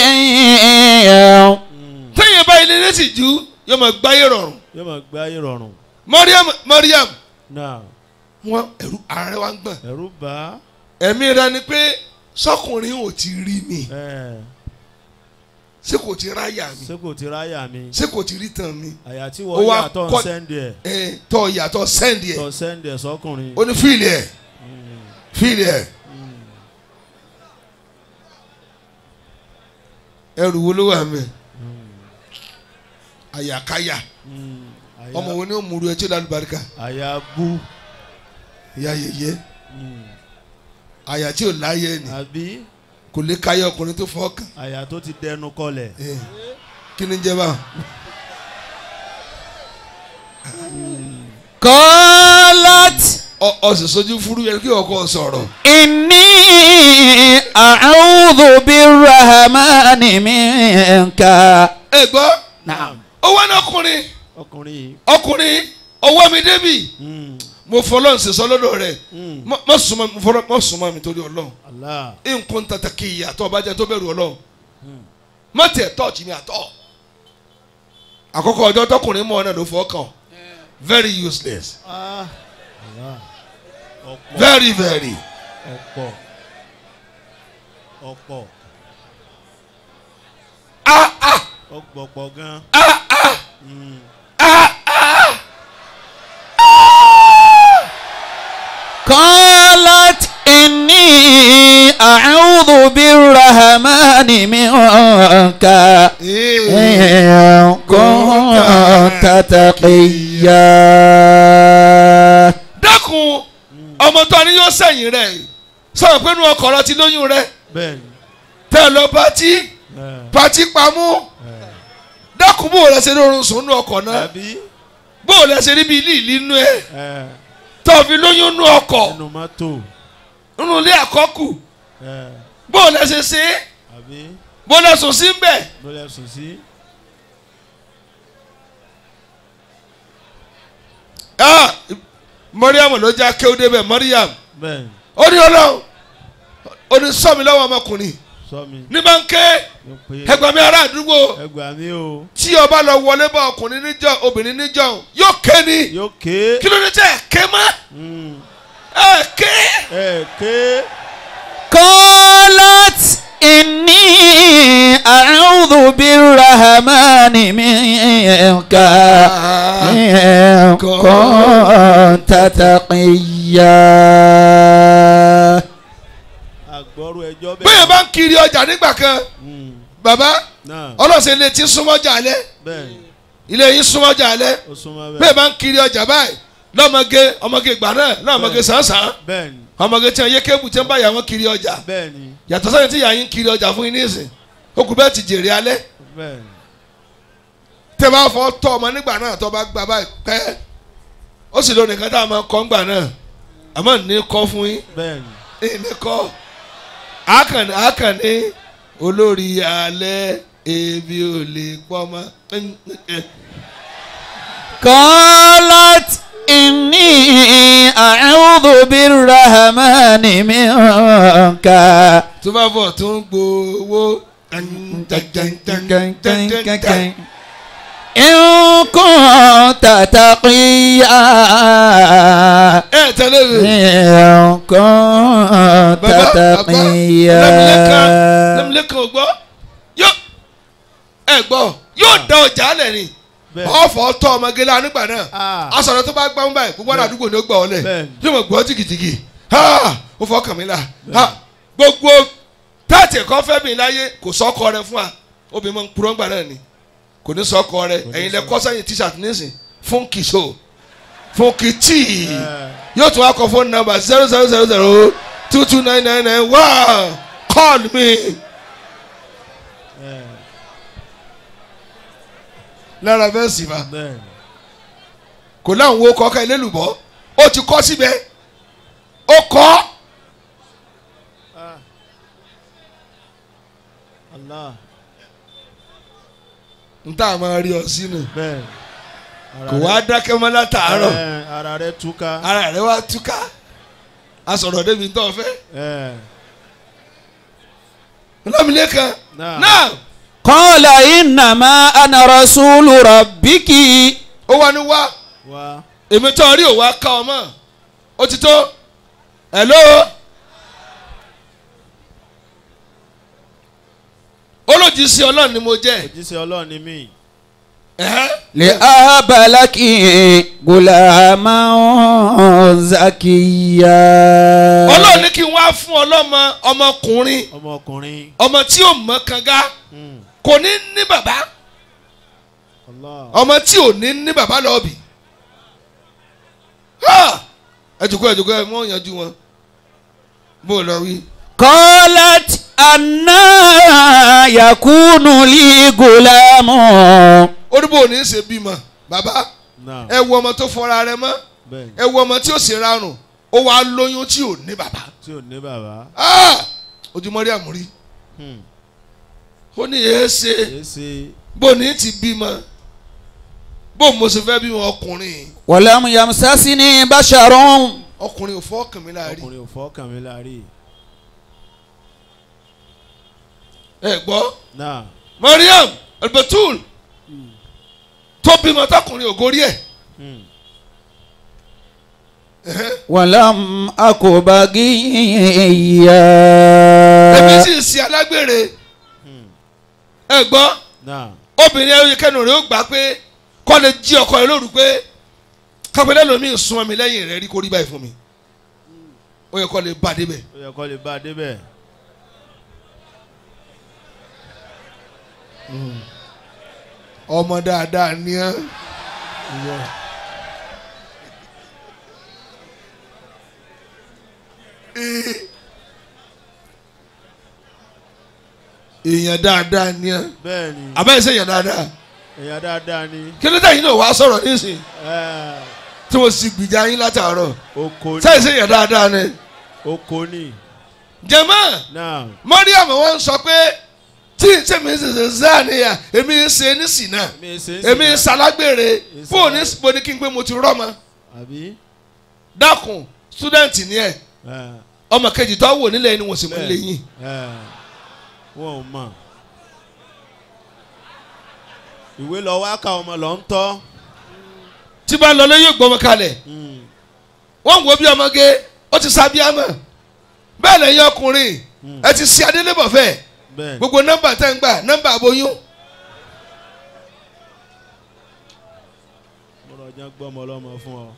Mm. téèyàn báyìí lè létí ju yóò máa gbáyé rọrùn yóò máa gbé ayé rọrùn. Mariam Mariam náà wọn ẹrú ààrẹ wa ń gbọ̀n ẹ̀rù bá ẹ̀mí rẹ ni pé sọkùnrin ò ti rí mi ẹ ṣé kò ti ráyà mi ṣé kò ti ráyà mi ṣé kò ti rí tàn mi àyà tí Ó wọ́n wá yà tó ń kọ́- sẹ́ndì ẹ̀ ẹ tọ ìyàtọ̀ sẹ́ndì ẹ̀ tó sẹ́ndì ẹ̀ sọ́kùnrin. ó ní fíìlì ẹ̀ Mm. fíìlì ẹ̀ Mm. ẹrù wo ló wà mẹ́ Mm. àyàkáyà Mm. Àyà- ọmọ wo ni ó múru ẹ tí ó lálù baríkà àyà bú. ìyá yẹyẹ Mm. àyà tí ò láyé ni àbí kò lè káyé ọkùnrin tó fọ́ kàn àyà tó ti dẹnu kọlẹ̀. ẹ kí ni ń jẹ báwọn. قالت ọ ọ sì sojú fúru yẹn kí ọkọ sọ̀rọ̀. إني أعوذ بالرحمن منك ẹ gbọ́ نعم ó wá ní ọkùnrin ọkùnrin yìí. ọkùnrin ọwọ́ mi débì Mm. mo fọlọ́n ṣe sọ lọ́dọ̀ rẹ̀ Mm. Má- má súnmọ́ mi fọlọ́ má súnmọ́ mi torí ọlọ́run Allah. nǹkan tata kì í yàtọ̀ ọba jẹ́ tó bẹ̀rù ọlọ́run Mm. má tẹ̀ tọ́ọ̀tì mi àtọ̀ àkọ́kọ́ ọjọ́ tọkùnrin mọ́ ọ náà ló fọ́ kàn very useless Ah. Allah. ọ̀pọ̀ very very ọ̀pọ̀ ọ̀pọ̀ ah ah ọ̀pọ̀ gan. ah ah Mm. ah ah قالت إني أعوذ بالرحمن منك إن كنت تقيا dákun ọmọ tó ní yóò sẹ́yìn rẹ̀ sọ̀rọ̀ pé inú ọkọ̀ rẹ ti lóyún rẹ̀ bẹ́ẹ̀ni. tẹ́ ẹ lọ pátí ẹ, pátí pamọ́ ẹ. dákun bó o lẹ ṣe ní orun sùn nínú ọkọ̀ náà àbí. bó o lẹ ṣe rí bí ilé ìlú inú ẹ ẹ, tó o fi lóyún nínú ọkọ̀ ẹnu mọ́tò. nínú ilé àkọ́kù ẹ, bó o lẹ ṣe ṣe é àbí. bó o lẹ sùn sí bẹ́ẹ̀ ló lẹ sùn sí. ah Mariam ló já kéwú débẹ̀ Mariam bẹ́ẹ̀ni. ó ní ọlọ́run ó ní sọ mi lọ́wọ́ ọmọkùnrin sọ mi. ní bá ń ké ló pé. ẹgbẹ́ mi ará àdúgbò ẹgbàá mi o. tí o bá lọ wọlé bá ọkùnrin níjọ obìnrin níjọ yóò ké ni yóò ké. kí ló dé tẹ ẹ ké mọ́ Mm. ẹ ké ẹ ké. قالت إني أعوذ بالرحمن منك إن كنت تقيا àgbọ̀rú ẹjọ́ bẹ́ẹ̀ bá ń kiri ọjà nígbà kan Mm. bàbá náà ọlọ́sẹ̀ ilé tí ń súnmọ́jà alẹ́ bẹ́ẹ̀ni. ilé yín súnmọ́jà alẹ́ ó súnmọ́ bẹ́ẹ̀ bẹ́ẹ̀. bá ń kiri ọjà báyìí lọ́mọge ọmọge ìgbà náà lọ́mọge sàn-sàn bẹ́ẹ̀ni. ọmọge tí wọ́n yé kébù tí wọ́n bá yà wọ́n kiri ọjà bẹ́ẹ̀ni. yàtọ̀ sẹ́yìn tí yà yín kiri ọjà fún yín nísìn ó kù bẹ́ẹ̀ ti jèrè alẹ́ bẹ́ẹ̀ni. tẹ́ bá fọ́ tọ́ ọmọ nígbà náà tó bá gba báyìí pẹ́ ó sì lónìí kan tá a máa kọ́ ńgbà náà àmọ́ ní kọ́ fún yín bẹ́ẹ̀ni. ní kọ́ àkànní àkànní olórí alẹ́ ebi ò lè pọ́ mọ́ قالت إني أعوذ بالرحمن منك tó bá bọ̀ tó ń gbowó إن كنت تقيا ẹ tẹ̀lé mi. إن كنت bàbá bàbá تقيا lẹ́mìlẹ́kan lẹ́mìlẹ́kan ò gbọ́ yóò ẹ gbọ́ yóò da ọjà lẹ̀ ni Bẹ́ẹ̀. ọ̀fọ̀ tọ́ ọmọge la nígbà náà Ah. asọ̀rọ̀ tó bá gbá ń báyìí gbogbo àdúgbò ni ó gbà ọ́ lẹ̀ Bẹ́ẹ̀. yóò mọ̀ gbọ́ jìgìjìgì ha ó fọ́ kàn mí la ha gbogbo táàtì ẹ̀kọ́ fẹ́ mi láyé kò sọ́kọ rẹ fún wa obìnrin máa ń purọ́ ńgbà náà ni kò ní sọ́kọ rẹ ẹ̀yin lẹ kọ́ sẹ́yìn t-shirt nísìn fún kìso fún kìtì yóò tún wá kọ fóònù nọ́mbà zero zero zero zero two two nine nine nine one call me. lára fẹ́ sì fa bẹ́ẹ̀ kò láwọn wo kọ́ka ilélùbọ́ ó ti kọ́ síbẹ̀ ó kọ́ Allah n tá a máa rí ọ sínú bẹ́ẹ̀ kò wá dákẹ́ mọ́ látàárọ̀ Ẹ, ara rẹ túká ara rẹ̀ wá túká a sọ̀rọ̀ débi tó fẹ́ ẹ lámìlẹ́kan náà náà قال إنما أنا رسول ربك ó wá ní wá wá èmi tó rí òwá ká ọ mọ́ ó ti tó hello olójì sí ọlọ́run ni mo jẹ́ òjíṣẹ́ Ọlọ́run ni mí ẹ̀hẹ́. لأهب لك غلاما زكيا ọlọ́run ní kí n wá fún ọlọ́mọ ọmọkùnrin ọmọkùnrin ọmọ tí ò mọ kanga Mm. kò ní ní bàbá Allah ọmọ tí ò ní ní bàbá lọ́ọ̀bì Ha! ẹ jòkó ẹ jòkó ẹ mọ ìyànjú wọn bó o lọ wí. قالت أنا يكون لي غلام ó ní bó o ní í ṣe bímọ bàbá náà ẹ wo ọmọ tó fọra rẹ̀ mọ́ bẹ́ẹ̀ ẹ wo ọmọ tí ó sì rárùn ó wàá lóyún tí ò ní bàbá tí ò ní bàbá Ah! ojúmọ́ rí àmúrí Hmm. ó ní èé ṣe èé ṣe bó o ní ti bímọ bó o mo ṣe fẹ́ bímọ ọkùnrin ولم يمسسني بشر ọkùnrin ò fọ́ kàn mí láàrin ọkùnrin ò fọ́kàn mi láàrí ẹ gbọ́ náà Mariam albatul tó bímọ tọkùnrin ògórí ẹ̀ Hmm. ولم أك èmi بغيا sì ń ṣe alágbèrè Hmm. ẹ gbọ́ náà obìnrin ẹ̀yẹ kẹnu rẹ̀ ó gbà pé kọ́ lè jí ọkọ rẹ̀ lóru pé kápẹ́lẹ́ lomi ń sun mi lẹ́yìn rẹ̀ rí kó rí báyìí fún mi ó yẹ kọ́ lè bá débẹ̀ ó yẹ kó lè bá a débẹ̀ ọmọ dáadáa ni ẹ́ èèyàn dáadáa ni ẹ́ bẹ́ẹ̀ ni àbẹ́yẹ sẹ́yìn dáadáa èèyàn dáadáa ni kí ló dé yín náà wàá sọ̀rọ̀ nísìnyí ẹ, tí mo sì gbìjà yín látàárọ̀ oko ni sẹ́yìn sẹ́yìn dáadáa ni oko ni jẹ́mọ́ náà Mariam wọ́n sọ pé tí sẹ́mi ń sèse záàníyà èmi ń ṣe ní sìnà mi ṣe ń èmi ń sìnà. ṣalágbèrè Ń fóònù ní ṣalágbèrè. sípò ní kí n pé mo ti rọ́mọ àbí dákun student ni ẹ ẹ, ọmọ kejì tó wò nílẹ̀ ni wọ́n sì mú Bẹ́ẹ̀. lé yín ẹ, wọn ò mọ̀ ìwé lọ wá ká ọmọ lọ ń tọ́ tí bá lọ lé yóò gbọmọ kalẹ̀ Hmm. wọ́n wo bí ọmọge ó ti sábíàmọ̀ bẹ́ẹ̀ lẹ́yìn ọkùnrin Hmm. ẹ ti ṣe adélébọ̀ fẹ́ bẹ́ẹ̀ gbogbo nọ́mbà tẹ́ ń gbà nọ́mbà aboyún mo lọ jẹ́ gbọ́mọ ọlọ́mọ fún ọ.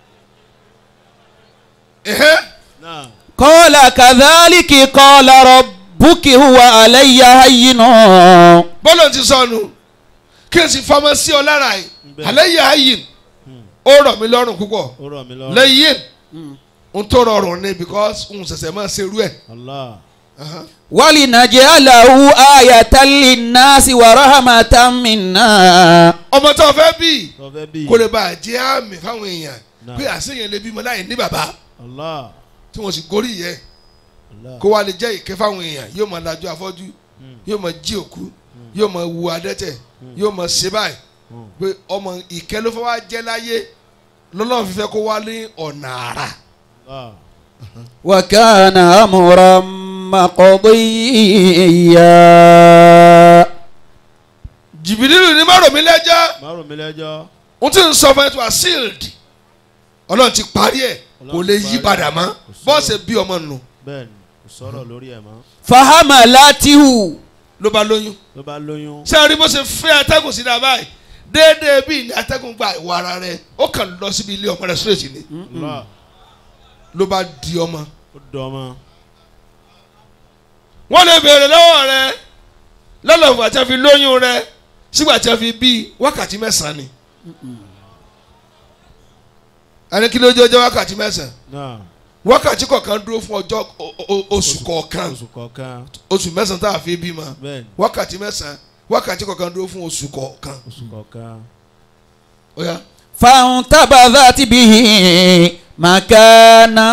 ẹ̀hẹ́ náà قال كذلك قال ربك هو علي هين bọ́lọ̀ ti sọnù kí n sì fọmọ sí ọ lára yìí Bẹ́ẹ̀. àlẹ́ yà á yìí Hmm. ó rọ̀ mí lọ́rùn púpọ̀ ó rọ̀ mí lọ́rùn. lẹ́yìn n tó rọrùn ni because n ṣẹ̀ṣẹ̀ máa ṣerú ẹ̀. Allah ولنجعله آية للناس ورحمة منا ọmọ tó fẹ́ bí tó fẹ́ bí. kó lè bá a jẹ́ àmì fáwọn èèyàn Náà. pé àṣeyàn lè bímọ láì ní bàbá Allah tí wọ́n sì gorí yẹ Allah. kó wá lè jẹ́ ìkẹ́ fáwọn èèyàn yóò máa lajú afọ́jú Hmm. yóò máa jí òkú yóò máa wu adẹ́tẹ̀ yóò máa ṣe báyìí Hmm. pé ọmọ ìkẹ́ ló fẹ́ wá jẹ́ láyé lọ́lọ́run fífẹ́ kó wá ní ọ̀nà àrà Allah. وكان أمرا مقضيا jìbìlì ní má rò mí lẹ́jọ́ má rò mí lẹ́jọ́ ohun tí ń sọ fún ẹ tó wà sealed ọlọ́run ti parí ẹ̀ kò lè yí padà mọ́ bọ́ọ̀sì bí ọmọ nù bẹ́ẹ̀ ni kò sọ̀rọ̀ lórí ẹ̀ mọ́ fahamalatihu ló bá lóyún ló bá lóyún ṣé ẹ rí bó ṣe fẹ́ atẹ́gùn sí dáa báyìí déédéé bíi ní atẹ́gùn gba ìwọ ara rẹ ó kàn lọ síbi ilé ọmọ rẹ straight ni lọ́ọ̀ ló bá di ọmọ ó dọ́mọ wọ́n lè béèrè lọ́wọ́ rẹ lọ́lọ́fù àti àfi lóyún rẹ sígbà tí a fi bí wákàtí mẹ́sàn-án ni ẹni kí ló jẹ́ ọjọ́ wákàtí mẹ́sàn-án náà wákàtí kọ̀ọ̀kan dúró fún ọjọ́ o- o- oṣù kọ̀ọ̀kan oṣù kọ̀ọ̀kan oṣù mẹ́sàn-án tá a fi bímọ bẹ́ẹ̀ ni wákàtí mẹ́sàn-án wákàtí kọ̀ọ̀kan dúró fún oṣù kọ̀ọ̀kan oṣù kọ̀ọ̀kan ó yá فانتبذت به مكانا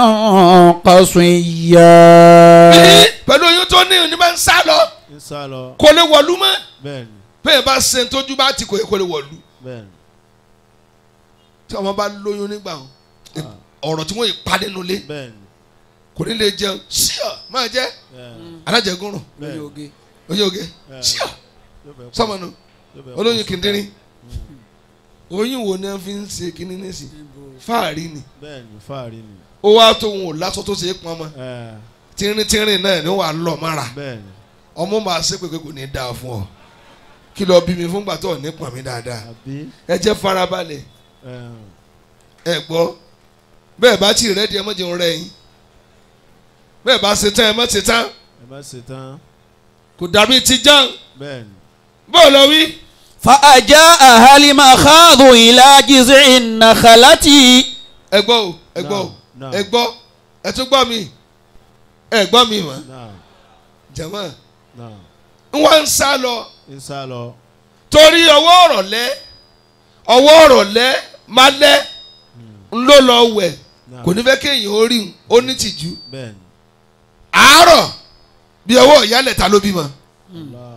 قصيا bí pẹ̀lú oyún tó ní ní bá ń sá lọ ń sá lọ kò lè wọ̀lú mọ́ bẹ́ẹ̀ ni bẹ́ẹ̀ bá ṣe tójú bá ti kò yẹ kó lè wọ̀lú bẹ́ẹ̀ ni tí ọmọ bá lóyún nígbà wọn ọ̀rọ̀ tí wọ́n yìí pa nínú ilé bẹ́ẹ̀ ni kò ní lè jẹun ṣíọ máa jẹ bẹ́ẹ̀ alájẹgúnrún bẹ́ẹ̀ oyún oge ṣíọ yóò fẹ́ sọmọnù yóò fẹ́ olóyún kìndínrín oyún wo ni wọ́n fi ń ṣe kínní nísì fáàrí ni bẹ́ẹ̀ ni fáàrí ni ó wá tó wọn ò lásọ tó ṣe é pọn mọ́ ẹ̀, tínrín tínrín náà ni wọ́n á lọ mára bẹ́ẹ̀ ni ọmọ máa ṣe pé kò ní dáa fún ọ kí lọ bí mi fún gbàtọ́ ní pọn mi dáadáa àbí ẹ jẹ́ farabalẹ̀ ẹ̀, ẹ gbọ́ bẹ́ẹ̀ bá tí rẹ́ di ẹ mọ́jẹun rẹ yín bẹ́ẹ̀ bá ṣe tán ẹ mọ́ ṣe tán ẹ má ṣe tán kò dàbí ti jàn bẹ́ẹ̀ ni bóò lọ wí. فأجاءها المخاض إلى جذع النخلة ẹ gbọ́ o ẹ gbọ́ o Náà, ẹ gbọ́ ẹ tún gbọ́ mi ẹ gbọ́ mi mọ́ náà jẹ̀mọ́ náà ń wá ń sá lọ ń sá lọ torí ọwọ́ ọ̀rọ̀ lẹ́ ọwọ́ ọ̀rọ̀ lẹ́ má lẹ́ ń ló lọ wẹ̀ náà kò ní fẹ́ kéèyàn ó rí un ó ní tìjú bẹ́ẹ̀ ni àárọ̀ bí ọwọ́ ìyálẹ̀ ta ló bímọ Allah,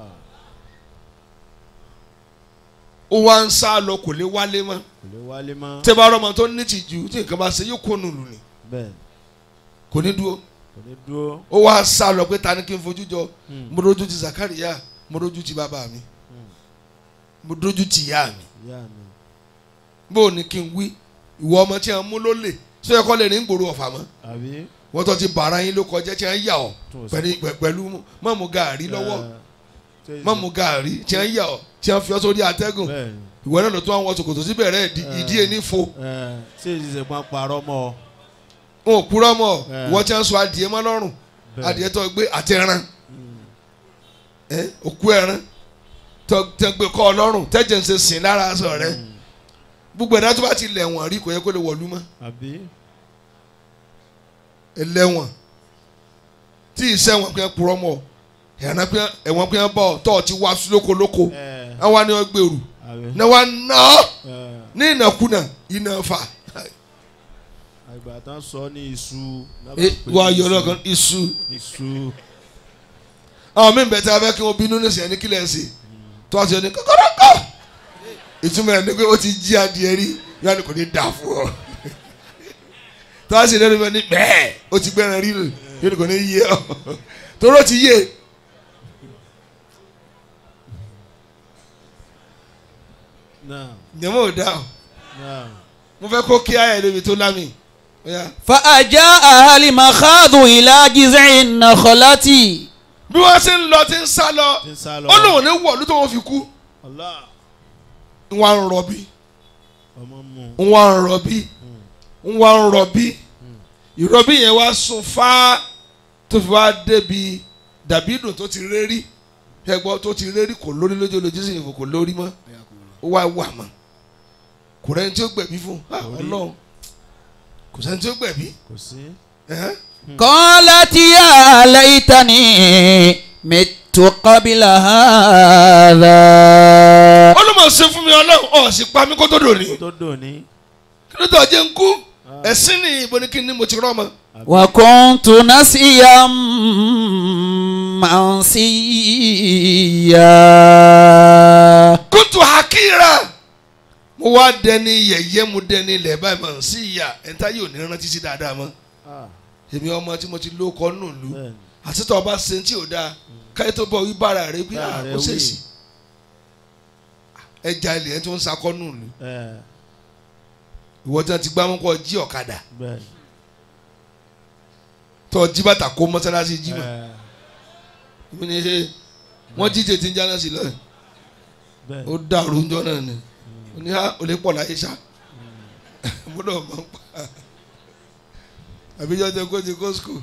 ó wá ń sá lọ kò lè wálé mọ́ kò lè wálé mọ́ tẹ́ bá rọ́mọ tó ní tìjú tí nǹkan bá ṣe yóò kó nùlù ni bẹ́ẹ̀ ni kò ní dúró kò ní dúró ó wá sá lọ pé ta ni kí n fojú jọ Hmm. mo dojú ti Zakariya mo dojú ti bàbá mi mo dojú ti ìyá mi ìyá mi bó o ní kí n wí ìwọ ọmọ tí a mú ló lè sọ yẹ kọ́ lè ní gbòòrò ọ̀fà mọ́ àbí wọ́n tó ti bàrà yín ló kọjá tí a ń yà ọ́ tún ò sí- pẹ̀lú pẹ̀- pẹ̀lú mọ̀mú gàárì lọ́wọ́ ẹ̀, tí- mọ̀mú gàárì tí a ń yà ọ́ tí a ń fi ọ́ sórí atẹ́gùn bẹ́ẹ̀ ni ìwọ náà ló tún àwọn ṣòkòtò síbẹ̀ rẹ̀ ìdí- Eh. ìdí ẹni fo ẹ̀, tí èyí ṣe pọn parọ́ mọ́ ọ wọn ò purọ́ mọ́ Eh. ìwọ tí a ń sọ adìẹ mọ́ lọ́rùn Bẹ́ẹ̀. adìẹ tó gbé àti ẹran Mm. ẹ òkú ẹran tó tó gbé kọ́ ọ lọ́rùn tẹ́jẹ̀ ń ṣe sìn lára aṣọ rẹ Mm. gbogbo ẹ̀dá tó bá ti lẹ̀ wọ̀n rí kò yẹ kó lè wọ̀lú mọ́ àbí ẹlẹ́wọ̀n tí ìṣẹ́wọ̀n pé purọ́ mọ́ ẹ̀ràn pé ẹ̀wọ̀n pé bọ̀ tọ́ ọ ti wá sí lóko lóko ẹ̀, àwọn ni wọ́n gbèrú àbí náà wọ́n ná ọ́ ẹ̀, ní ìnákúnà iná fà àgbà tán sọ ní iṣu wọ́n ayọ̀ lọ́kàn iṣu iṣu àwọn míì bẹ̀ tí a fẹ́ kí wọ́n bínú ní sẹ́yìn ní kílẹ̀ ṣe tó a ṣe ní kọ́kọ́rọ́kọ́ ìtumọ̀ ẹ̀ ní pé ó ti jí adìẹ rí yóò ní kò ní dà fún ọ tó a ṣe lẹ́nu bẹ́ẹ̀ ní bẹ́ẹ̀ ó ti gbẹ́ran rí lò yóò ní kò ní yé ọ torí ó ti yé náà ìyẹ̀mọ́ ò dá o náà mo fẹ́ kó kí ayé lóbi tó lámì ó yá. فأجاءها المخاض إلى جذع النخلة bí wọ́n ṣe ń lọ ti ń sá lọ tí ń sá lọ ó lóun ní wọ̀lú tó wọ́n fi kú Allah wọ́n á ń rọbí ọmọ mu wọ́n á ń rọbí wọ́n á ń rọbí ìrọbí yẹn wá sùn fá tó fi wá débi dàbídùn tó ti rérí ẹgbọ́ tó ti rérí kò lórí lójú olójú sì yìnbọn kò lórí mọ́ ó wá wà mọ́ kò rẹ́ni tí ó gbẹ̀bí fún ah, Kò rí. ọlọ́run kò sẹ́ni tí ó gbẹ̀bí kò sí ẹ̀hẹ́n. قالت يا ليتني مت قبل هذا ó ló mọ̀ ṣe fún mi ọlọ́run ọ̀ sì pa mí kó tó dòní tó dòní kí ló tó jẹ́ ń kú ẹ̀sìn ni ìbò ni kí ni mo ti rọ́ ọmọ. وكنت نسيا منسيا kótó hakira mo wá dẹni yẹ̀yẹ́ mo dẹni ilẹ̀ báyìí mọ̀ sí ìyá ẹ̀ńtá yóò ní rántí sí dáadáa mọ́ Ah, èmi ọmọ tí mo ti ló kọ́ nù lù bẹ́ẹ̀ ni àtìtọ́ ọba ṣe tí ò dáa káyọ̀ tó bọ̀ wíbára rẹ pé Bára à rẹ ó wí. ṣèṣì ẹja ilẹ̀ ẹ̀ tó ń sakọ́nù ni ẹ ìwọ tí wọ́n ti gbámú kọ́ jí ọ̀kadà bẹ́ẹ̀ tó jí bàtà kó mọ́sálásí jí mọ́ ẹ ìwọ ni ẹ wọ́n jíjẹ tí ń jáná sí lọ́yìn bẹ́ẹ̀ ó dàrú ńjọ́ náà ni ó ní á ò lè pọ̀ láyé sá gbọ́dọ̀ mọ̀ ń pa àbíjọ́ tẹ kó ti kó skul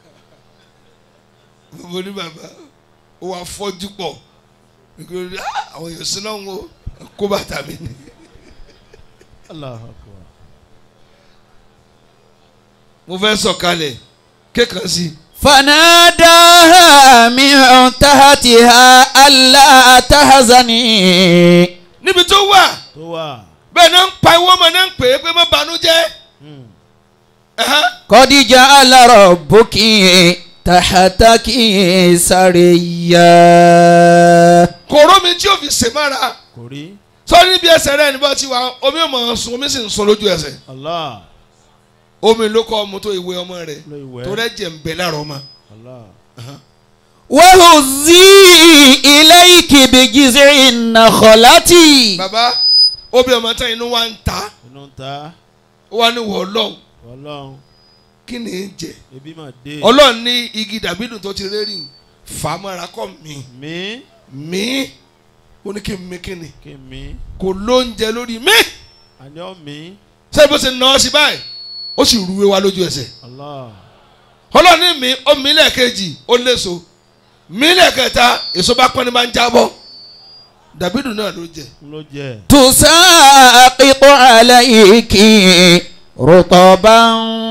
mo ní bàbá ó wàá fọ́jú pọ̀ nítorí "Ah, àwọn èèyàn sí náà ń wo kó bàtà mi ni Allahu Akbar mo fẹ́ sọ̀kalẹ̀ kékan sí i فناداها من تحتها ألا تحزني níbi tó wà tó wà bẹ́ẹ̀ náà ń pa ìwọ́ ọmọ náà ń pè é pé má banújẹ́ Hmm. قد جعل ربك تحتك سريا kòró mi tí yóò fi sèmára kò rí sọ́ọ́ níbi ẹsẹ̀ rẹ̀ níbo ti wà omi ò mọ̀ ọ́ sun omi sì ń sun lójú ẹsẹ̀ Allah omi ló kọ́ ọmọ tó ìwé ọmọ rẹ̀ ló ìwẹ́ tó rẹ̀ jẹ̀ ń bẹ lára ọmọ. Allah وهزي إليك بجذع النخلة bàbá obi ọmọ tán inú wa ń ta inú ń ta ó wà ní wọ̀ ọlọ́run ọlọ́run kí ni ń jẹ ebi mà dé ọlọ́run ní igi dàbídùn tó ti rẹ́rìn fàmọ́ra kọ́ mi mi mí ó ní kí n mí kí ni kí mi kò lóúnjẹ lórí mí àní mi ṣé bó ṣe nà ọ́ sí báyìí ó sì rúwé wa lójú ẹsẹ̀ Allah ọlọ́run ní mi ó mí lẹ́ẹ̀kejì ó léso mí lẹ́ẹ̀kẹta èso bá pọ́n ní máa ń jábọ́ dàbídùn náà ló jẹ ló jẹ تساقط عليك رطبا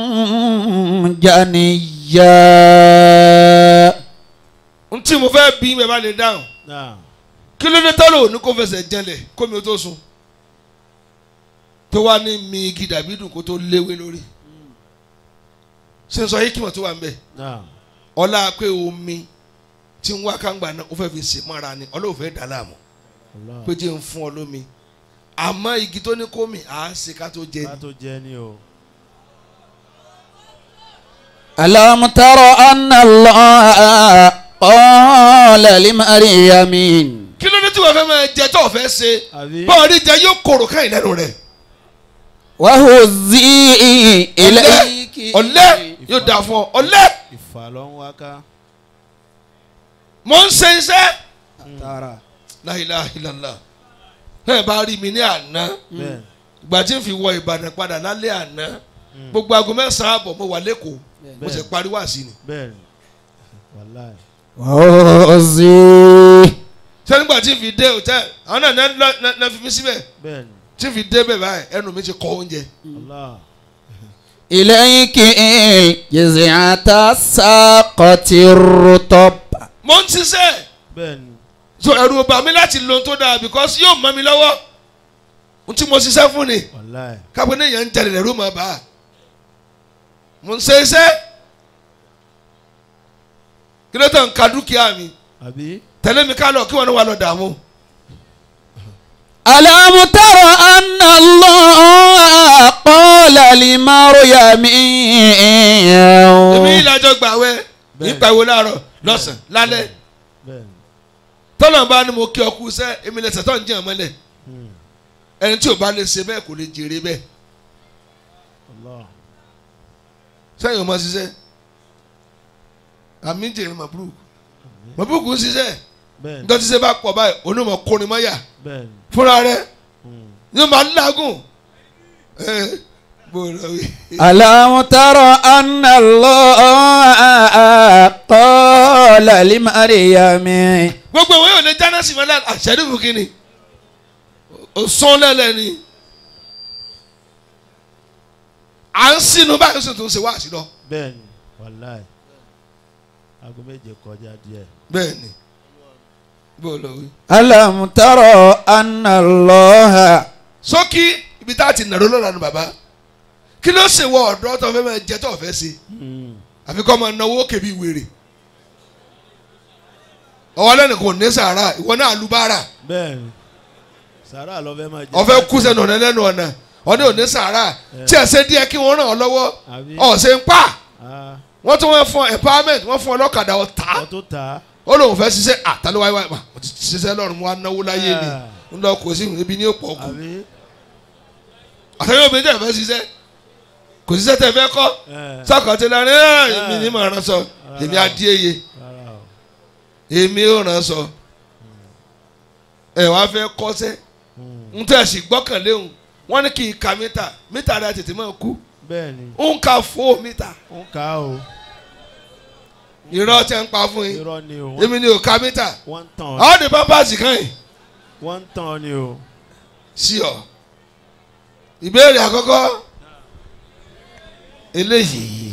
جنيا n tí mo fẹ́ bí mi bá lè dáhùn náà kí ló dé tọ́lọ̀ ní kó fẹsẹ̀ jẹlẹ̀ kó mi ó tó sùn tó wá ní mi igi dàbídùn kó tó léwé lórí ṣé n sọ yìí kí wọ́n tó wà ń bẹ̀ náà ọlá pé omi tí ń wá kángbà náà ó fẹ́ fi sè mọ́ra ni ọlọ́run fẹ́ dà láàmú Allah pé jẹ́ ń fún ọ lómi àmọ́ igi tó ní kó mi à á ṣe ká tó jẹ ká ni tó jẹ ni o ألم تر أن الله قال لمريم kí ló dé tí wọ́n fẹ́ máa jẹ tó fẹ́ ṣe àbí bọ́ọ̀dì jẹ yóò korò káyìn lẹ́nu rẹ̀ وهزي إليك ọ̀lẹ́ yóò dà fún ọ ọ̀lẹ́ ìfà ló ń wá ká mò ń ṣe iṣẹ́ ترى la ilaha illallah ẹ bá rí mi ní àná bẹ́ẹ̀ ìgbà tí n fi wọ Ìbàdàn padà lálẹ́ àná gbogbo aago mẹ́sàn-án àbọ̀ mo wà lẹ́kọ̀ọ́ mo sì parí wá sí ni bẹ́ẹ̀ ni wàláì وهزي ṣé nígbà tí n fi dé hòtẹ́ẹ̀lì àwọn náà náà- náà náà- náà fi mí síbẹ̀ bẹ́ẹ̀ ni tí n fi dé bẹ̀ báyìí ẹnu mi ti kọ́ oúnjẹ Allah إليك جزعة ساقة الرطب mo ń ṣiṣẹ́ bẹ́ẹ̀ ni so ẹ̀rù bà mí láti lo ohun tó dáa because yóò mọ́ mi lọ́wọ́ ohun tí mo ṣiṣẹ́ fún ni wàláì kápẹ́ ní èèyàn ń jalè lẹ́rú mọ́ bá a mo ń ṣe iṣẹ́ kí ló tẹ̀ ń ka dúkìá mi àbí tẹ̀lé mi ká lọ kí wọ́n ní wà lọ dààmú. ألم تر أن الله قال لمريم èmi ìlàjọ gbàwẹ̀ Bẹ́ẹ̀. ìgbàwẹ̀ láàárọ̀ lọ́sàn lálẹ́ bẹ́ẹ̀ ni tọ́lọ̀ bá ní mo kí ọkú sẹ́ èmi lẹ́sẹ̀ tó ń jẹ́ ọmọlẹ̀ Hmm. ẹni tí ò bá lè ṣe bẹ́ẹ̀ kò lè jèrè bẹ́ẹ̀ Allah sẹ́yìn ọmọ ṣiṣẹ́ àmì ń jèrè màbúrúkú màbúrúkú ń ṣiṣẹ́ bẹ́ẹ̀ ni nítorí ṣiṣẹ́ bá pọ̀ báyìí onímọ̀ kórin mọ́yà bẹ́ẹ̀ ni fúnra rẹ̀ Hmm. yóò máa ń lágùn ẹ bó lọ wí. ألم تر أن الله قال لمريم gbogbo ìwé yóò lè jáná sí mọ́lá àṣẹ́dùkú kínni òsán lẹ́lẹ́ ni à ń sínú báyìí ó sì tún ṣe wá sí lọ. bẹ́ẹ̀ ni wàláì aago méje kọjá díẹ̀ bẹ́ẹ̀ ni bó lọ wí. ألم تر أن الله sókí ibi tá a ti nàró lọ́la ni bàbá kí ló ṣe wọ ọ̀dọ́ tó fẹ́ máa jẹ tó fẹ́ ṣe Hmm. àfi kọ́ máa náwó kébí wèrè ọwọ́ lẹ́nu kò ní sàárà ìwọ náà lùbárà bẹ́ẹ̀ ni sàrà lọ fẹ́ máa jẹ ọ̀fẹ́ kú sẹ́nu ọ̀nà lẹ́nu ọ̀nà ọ̀nà ò ní sàárà tí ẹ̀ ṣe díẹ̀ kí wọ́n ràn ọ́ lọ́wọ́ àbí ọ̀sẹ̀ ń pa ah wọ́n tún wọ́n fún empowerment wọ́n fún ọlọ́kadà ọ̀tá ọ tó ta ó lóun fẹ́ ṣiṣẹ́ àtàlówáyé wáyé mo ti ṣiṣẹ́ lọ́rùn mo wá náwó láyé ni ń lọ kò sí ibi ní òpó kù àbí àtàwọn obìnrin tẹ̀ fẹ́ ṣiṣẹ́ kò ṣiṣẹ́ tẹ̀ fẹ́ kọ́ ẹ sọ́kàn ti lọ ní ẹ̀ èmi ní màá rán sọ èmi adíyeye rárá o èmi ò rán sọ ẹ wá fẹ́ kọ́sẹ́ ń tẹ̀ sí gbọ́kànlé òun wọ́n ní kí n ka mítà mítà rẹ̀ tètè máa kú bẹ́ẹ̀ ni ń ka fó mítà ó ń ka o irọ́ tẹ́ ń pa fún yín irọ́ ni o wọ́n- èmi ni ò ka mítà wọ́n ń tàn ọ́ àwọn ní pampers kan yìí wọ́n ń tàn ọ́ ni o sí ọ ìbéèrè àkọ́kọ́ eléyìí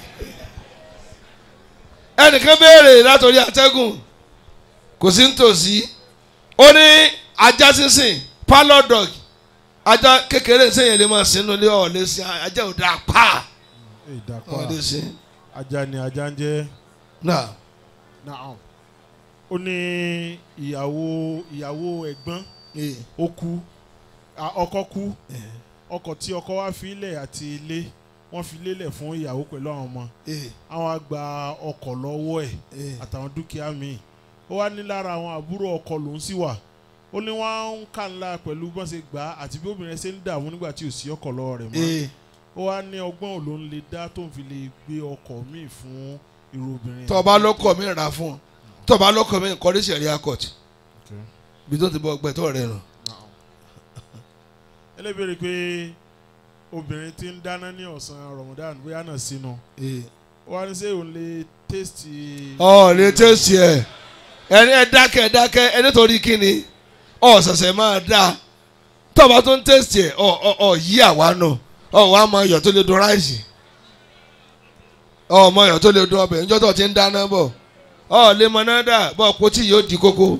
ẹnìkan béèrè látòrí àtẹ́gùn kò sí nítòsí ó ní ajá sínsìn pálọ̀ dog ajá kékeré sẹ́yìn lè máa sínú ilé ọ̀ lè sin ajá ò dáa pa ìdàpọ̀ ọ̀ lè sin ajá ni ajá ń jẹ́ náà naam ó ní ìyàwó ìyàwó ẹ̀gbọ́n ee ó kú à, ọkọ kú ọkọ̀ tí ọkọ wá fi ilẹ̀ àti ilé wọ́n fi lélẹ̀ fún ìyàwó pẹ̀lú àwọn ọmọ ee àwọn á gba ọkọ̀ lọ́wọ́ ẹ̀ ee àtàwọn dúkìá míì ó wá ní lára àwọn àbúrò ọkọ lòún sì wà ó ní wọ́n ń kà ńlá pẹ̀lú bọ́n ṣe gbà á àti bí obìnrin ṣe ń dààmú nígbà tí ò sí ọkọ̀ lọ́wọ́ rẹ̀ mọ́ ee ó wá ní ọgbọ́n ò ló ń lè dá tó ń fi lè gbé ọkọ̀ míì fún irú obìnrin tọ́ba lọ́kọ̀ mi rà fún ọ tọ́ba lọ́kọ̀ mi kọ́ ní sẹ̀ríà court Okay. bí tó ti bọ́ gbẹ̀tọ́ rẹ̀ nù. ẹlẹ́bẹ̀rẹ̀ pé obìnrin tí ń dáná ní ọ̀sán Ramadan bóyá náà sínú ee. ó wá ní sẹ́ òun lè tẹ́sítì ọ lè tẹ̀sí ẹ̀ ẹni ẹ dákẹ́ ẹ dákẹ́ ẹ nítorí kíni ọ ṣẹ̀ṣẹ̀ máa dá tọ́ba tó ń tẹ̀sí ẹ̀ ọ ọ ọ yí àwa nù ọ wà á mọ iyọ̀ tó lè dùn ráìsì ọ mọ iyọ̀ tó lè dùn ọbẹ̀ níjọ́ tó ti ń dáná bọ̀ ọ lè mọ náà dà bọ́ ọ̀pọ̀ tí yóò di kókó.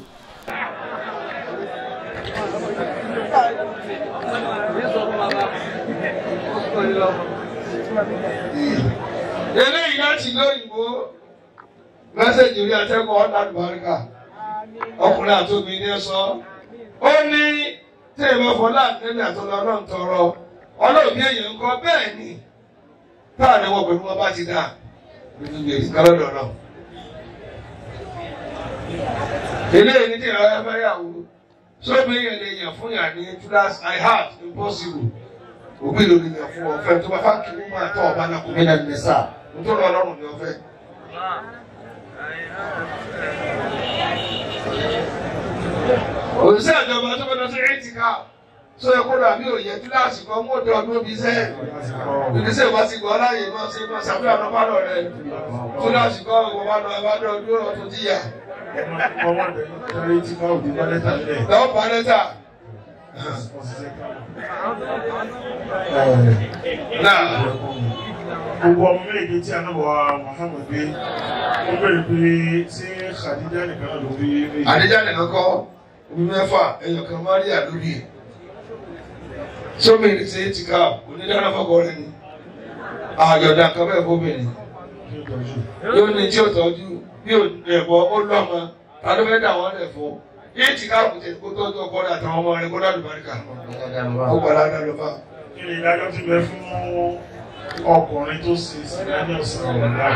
eléyìí láti lóyìnbó mẹ́sẹ̀jì orí atẹ́kọ̀ọ́ ọ̀làdùbáríkà ọkùnrin àtòmí ní ẹ sọ ó ní tí èèmọ̀ fọlá àtẹ́lẹ̀ àtọ́lọ́ náà ń tọrọ ọlọ́ọ̀bí èèyàn ń kọ́ bẹ́ẹ̀ ni táà ní wọ́n pẹ̀lú wọn bá ti dà nínú gbèrè kálọ́dọ̀ náà. eléyìí ní tí ìrọ̀ ẹ fẹ́ yàwó sóbi yẹn lè yàn fún yàn ní class i had impossible òbí ló lè yàn fún ọ̀fẹ́ tó bá fà kí wọ́n máa tọ́ ọba náà kò mí náà ní sáà nítorí ọlọ́run ni ọ̀fẹ́. òṣìṣẹ́ ìjọba tó bẹ lọ sí ẹ̀tìká tó yẹ kó dàbí òye kíláàsì kan mú òde ọdún bíi sẹ́ẹ̀ ìdíṣẹ́ ìwà ti gbọ́ láàyè máa ṣe máa ṣàbíyà ọ̀nà pálọ̀ rẹ̀ kíláàsì kan ìwọ bá lọ abádọ́ ọdún ọdún tíyà lọ́wọ́ bá lẹ́tà. náà gbogbo ọmọ méje tí a náà wà Muhammad gbé ó bẹ̀rẹ̀ pé ṣé Khadija nìkan náà ló bí méjì. àdéjà nìkan kọ́ omi mẹ́fà ẹ̀yọ̀ kan Maria lórí ẹ̀ sómi ní ṣe ti ká onídàáná fọkọ rẹ ni àjọ̀dá nǹkan bẹ́ẹ̀ fóbìnrin yóò ní tí ó tọ́jú bí ò ẹ̀bọ ó lọ́mọ ta ló fẹ́ dà wọ́n lẹ̀ fún yé ti ká kùtẹ̀ kó tọ́jú ọkọ rẹ àtàwọn ọmọ rẹ kó dá lùbáríkà ó gbọ́dọ̀ á dá lọ bá. kí ni ìdájọ́ ti bẹ fún ọkùnrin tó ṣe sílẹ̀ ní ọ̀sán ọ̀la?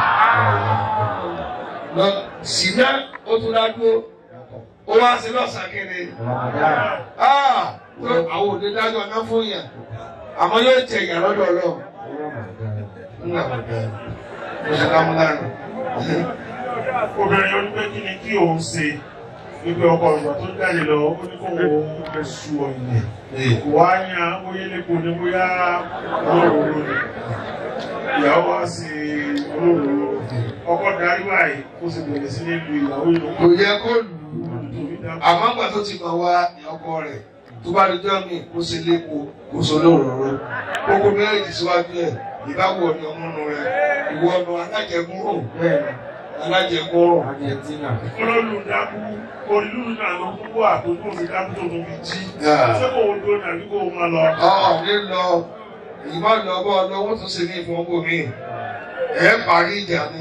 lọ sínú ó tún dá dúró ó wá sí lọ́sàn-án kiri. Ah, tó àwọn òde dájọ́ náà fún yàn àmọ́ yóò jẹ ìyà lọ́dọ̀ ọlọ́run. Ńlá mo ṣe ká mú lánàá. obìnrin yóò ní pé kí ni kí òun ṣe wípé ọkọ ìgbà tó jáde lọ ó ní kó òun lè su ọ̀yìn kò wá yan bóyá elépo ni bóyá olóró ni ìyàwó wá sí olóró ọkọ darí báyìí kó sì bẹ̀rẹ̀ sí ní lu ìyàwó ìlú Kò yẹ kó lù ú. Àmọ́ àgbà tó ti mọ̀ wá ọkọ rẹ̀ tó bá dojọ́ mi kó ṣe lépo kó ṣe olóró. Kókó méjì síwájú ẹ̀ ìbáwò ni ọmọnù rẹ̀ ìwọ ọ̀nà alájẹgúnrò alájẹgúnrò. olólù dákú olú náà ló kúkú àtúntò sí dákú tó tún fi jí Yeah. ṣé kò wọ́n tó nàbí kò máa lọ. Ọ̀ ní lọ èyí má lọ bọ́ lọ́wọ́ tó ṣe ní ìfowópamọ́ mi. Ẹ parí ìjà ni.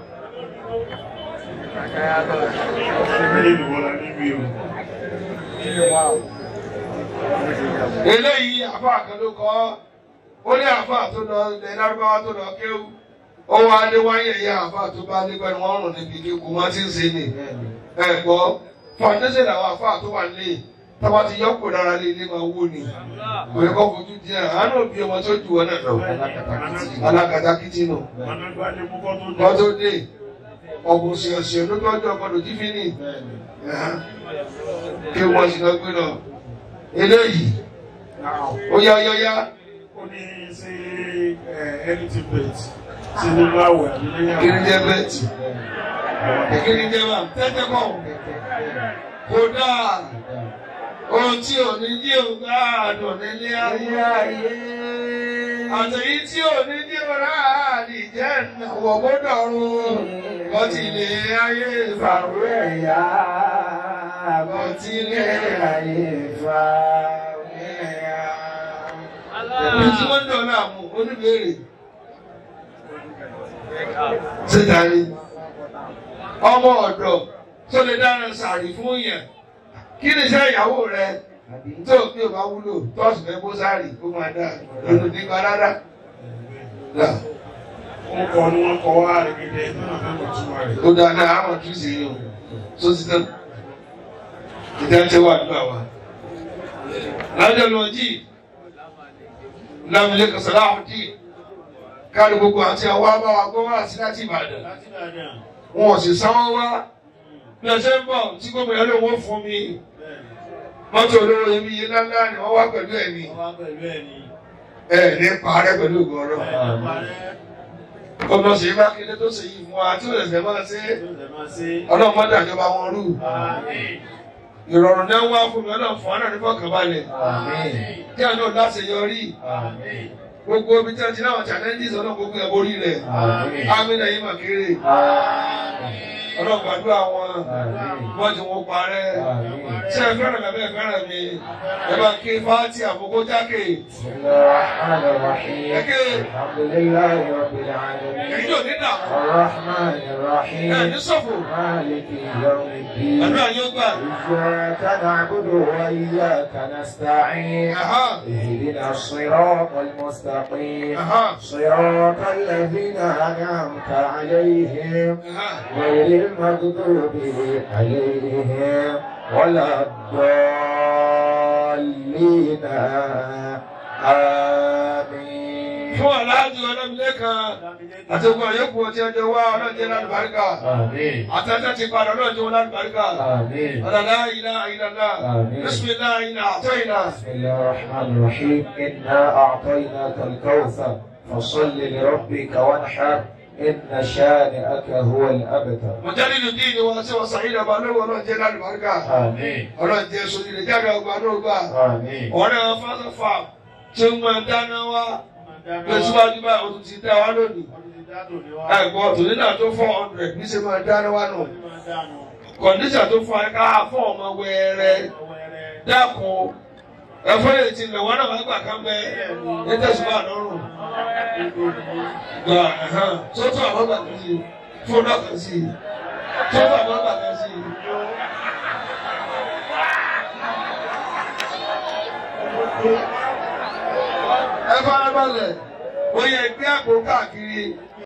ìbílẹ̀ ìwọ̀lá níbi o. eléyìí àfa kan ló kọ́ ó ní àfa tó lọ ilẹ̀ lárúbáwá tó lọ kéwú ó wá lé wáyé ẹ̀yà àfa tó bá lé pẹ́ẹ́nu wọ́n rùn níbi kíkú wọ́n ti ń ṣe nì ẹ̀ gbọ́ fàndéṣe làwọn àfa tó wà nílé tọ́ba ti yọ kó lára lé ilé máa wó ni òye kọ́ fojú di ẹ̀ àánú òbí ọmọ tó ju wọn náà lọ alákatakítí nù Managbade mú kọ́ tó dé. kọ́ tó dé ọ̀gùn ṣìọ̀ṣìọ̀ ló tọ́jú ọgbọ́dọ̀ jí fínì kí wọ́n sì lọ gbé lọ eléyìí ó yá ó yá ó yá Ó ní sí ẹnití bẹ̀t sí nínú àwẹ̀ nílé kí ni jẹ́ bẹ́ẹ̀tì kí ni jẹ́ bá tẹ́tẹ́ kọ́ kódà ohun tí ò ní jí ò gbáàdùn nílé ayé àtẹ̀yí tí ò ní jí ò ráàdì jẹ́ ìnáwó gbọ́dọ̀ rún kọ́tì lè ayé ìfàrú ẹ̀yà kọ́tì lè ayé ìfàrú ẹ̀yà. Ẹ̀mí tí wọ́n ń dọ̀ náà mú oníbèrè. Síta ni ọmọ ọ̀dọ̀ tó lè dáná sàárì fún yẹn kí ni iṣẹ́ ìyàwó rẹ tó bí o bá wúlò tọ́sí fẹ́ bó sàárì kó máa dá lónìí nípa rárá. Wọ́n kọ́ ni wọ́n kọ́ wá rẹ̀ gẹ́gẹ́ tó náà fẹ́ mọ̀ túmọ̀ rẹ̀. ó dáadáa àwọn tún sí yìí o tó ti tán ìdájọ́ wà nígbà wa. lájọ́ lọ jí lámìlẹ́ kọsàlá àwùjí káàdì gbogbo àti àwọn abáwa gbọ́ wá sí láti Ìbàdàn Láti Ìbàdàn. wọn ò sì sanwó wá bí ẹ ṣe ń bọ̀ tí gómìnà ló wọ́n fún mi mọ́tò olówó yẹmi yé ńláńlá ni wọ́n wá pẹ̀lú ẹ̀ ní Wọ́n wá pẹ̀lú ẹ̀ ní. ẹ̀ ní parẹ́ pẹ̀lú ògùn ọ̀rọ̀ Ẹ̀ parẹ́. gómìnà Ṣèyí Mákindé tó ṣe yìí fún wa tí ó lè fẹ́ máa ṣe Tó lè máa ṣe. ọlọ́run mọ́tò àjọba wọn rú Àmín. ìrọ̀rùn náà wá fún mi ọlọ́run fún ọ̀nà nífọ̀kànbalẹ̀ kí àná láṣẹ yọrí Àmín. gbogbo omi tí wọ́n ti náwọn challenges ọlọ́run gbogbo ẹ̀ borí rẹ̀ amínà yìí mà kéré ọlọ́run gbàdúrà wọn wọ́n ti wọ́n parẹ́ ṣé ẹ fẹ́ràn mi abẹ́ ẹ fẹ́ràn mi ẹ bá ké fáátì àbúkó jákè بسم الله الرحمن الرحيم ẹ̀kẹ́ الحمد لله رب العالمين èyí ò ní dààmú الرحمن ẹ̀ ní الرحيم sọ̀fò مالك يوم الدين àdúrà yóò gbà إياك نعبد وإياك نستعين Aha. اهدنا الصراط المستقيم Aha. صراط الذين أنعمت عليهم غير المغضوب عليهم ولا الضالين آمين fún aláàjì ọlọ́mìlẹ́kan àti ogun àyẹ̀kù ọtí ẹjọ́ wá ọlọ́jẹ́ lálùbáríkà آمين àtẹ́tẹ́ ti padà ọlọ́jẹ́ wọn lálùbáríkà آمين ọ̀dàlá ilá ìlàlá Àmín. bísímìlá iná àtọ́ iná. بسم الله الرحمن الرحيم إنا أعطيناك الكوثر فصل لربك وانحر إن شانئك هو الأبتر mọ̀jálìlú dín ní wọn sí wọn sàyìn ọba lọ́wọ́ ọlọ́jẹ́ lálùbáríkà آمين ọlọ́jẹ́ sórí ilé jáde ọgbà náà gbà آمين ọ̀rẹ́ wọn fásafà tí wọ́n máa dáná wá lọ síwájú báyìí o tún ti dá wa lónìí ẹ̀gbọ́n tòní náà tó four hundred ní sẹ́ máa dáná wá nù kọ̀ǹdíṣà tó fún ẹ ká fún ọmọ wẹ́rẹ́ dákun ẹ̀fọ́ yìí ti lẹ̀ wọ́n náà wọ́n gbà kán bẹ́ ẹ tẹ̀síwá lọ́rùn gbà ẹ̀hán sọ́tún àwọn gbà kan sí fún lọ́kàn sí sọ́tún àwọn gbà kan sí. ẹ fara balẹ̀ ó yẹ gbé àpò káàkiri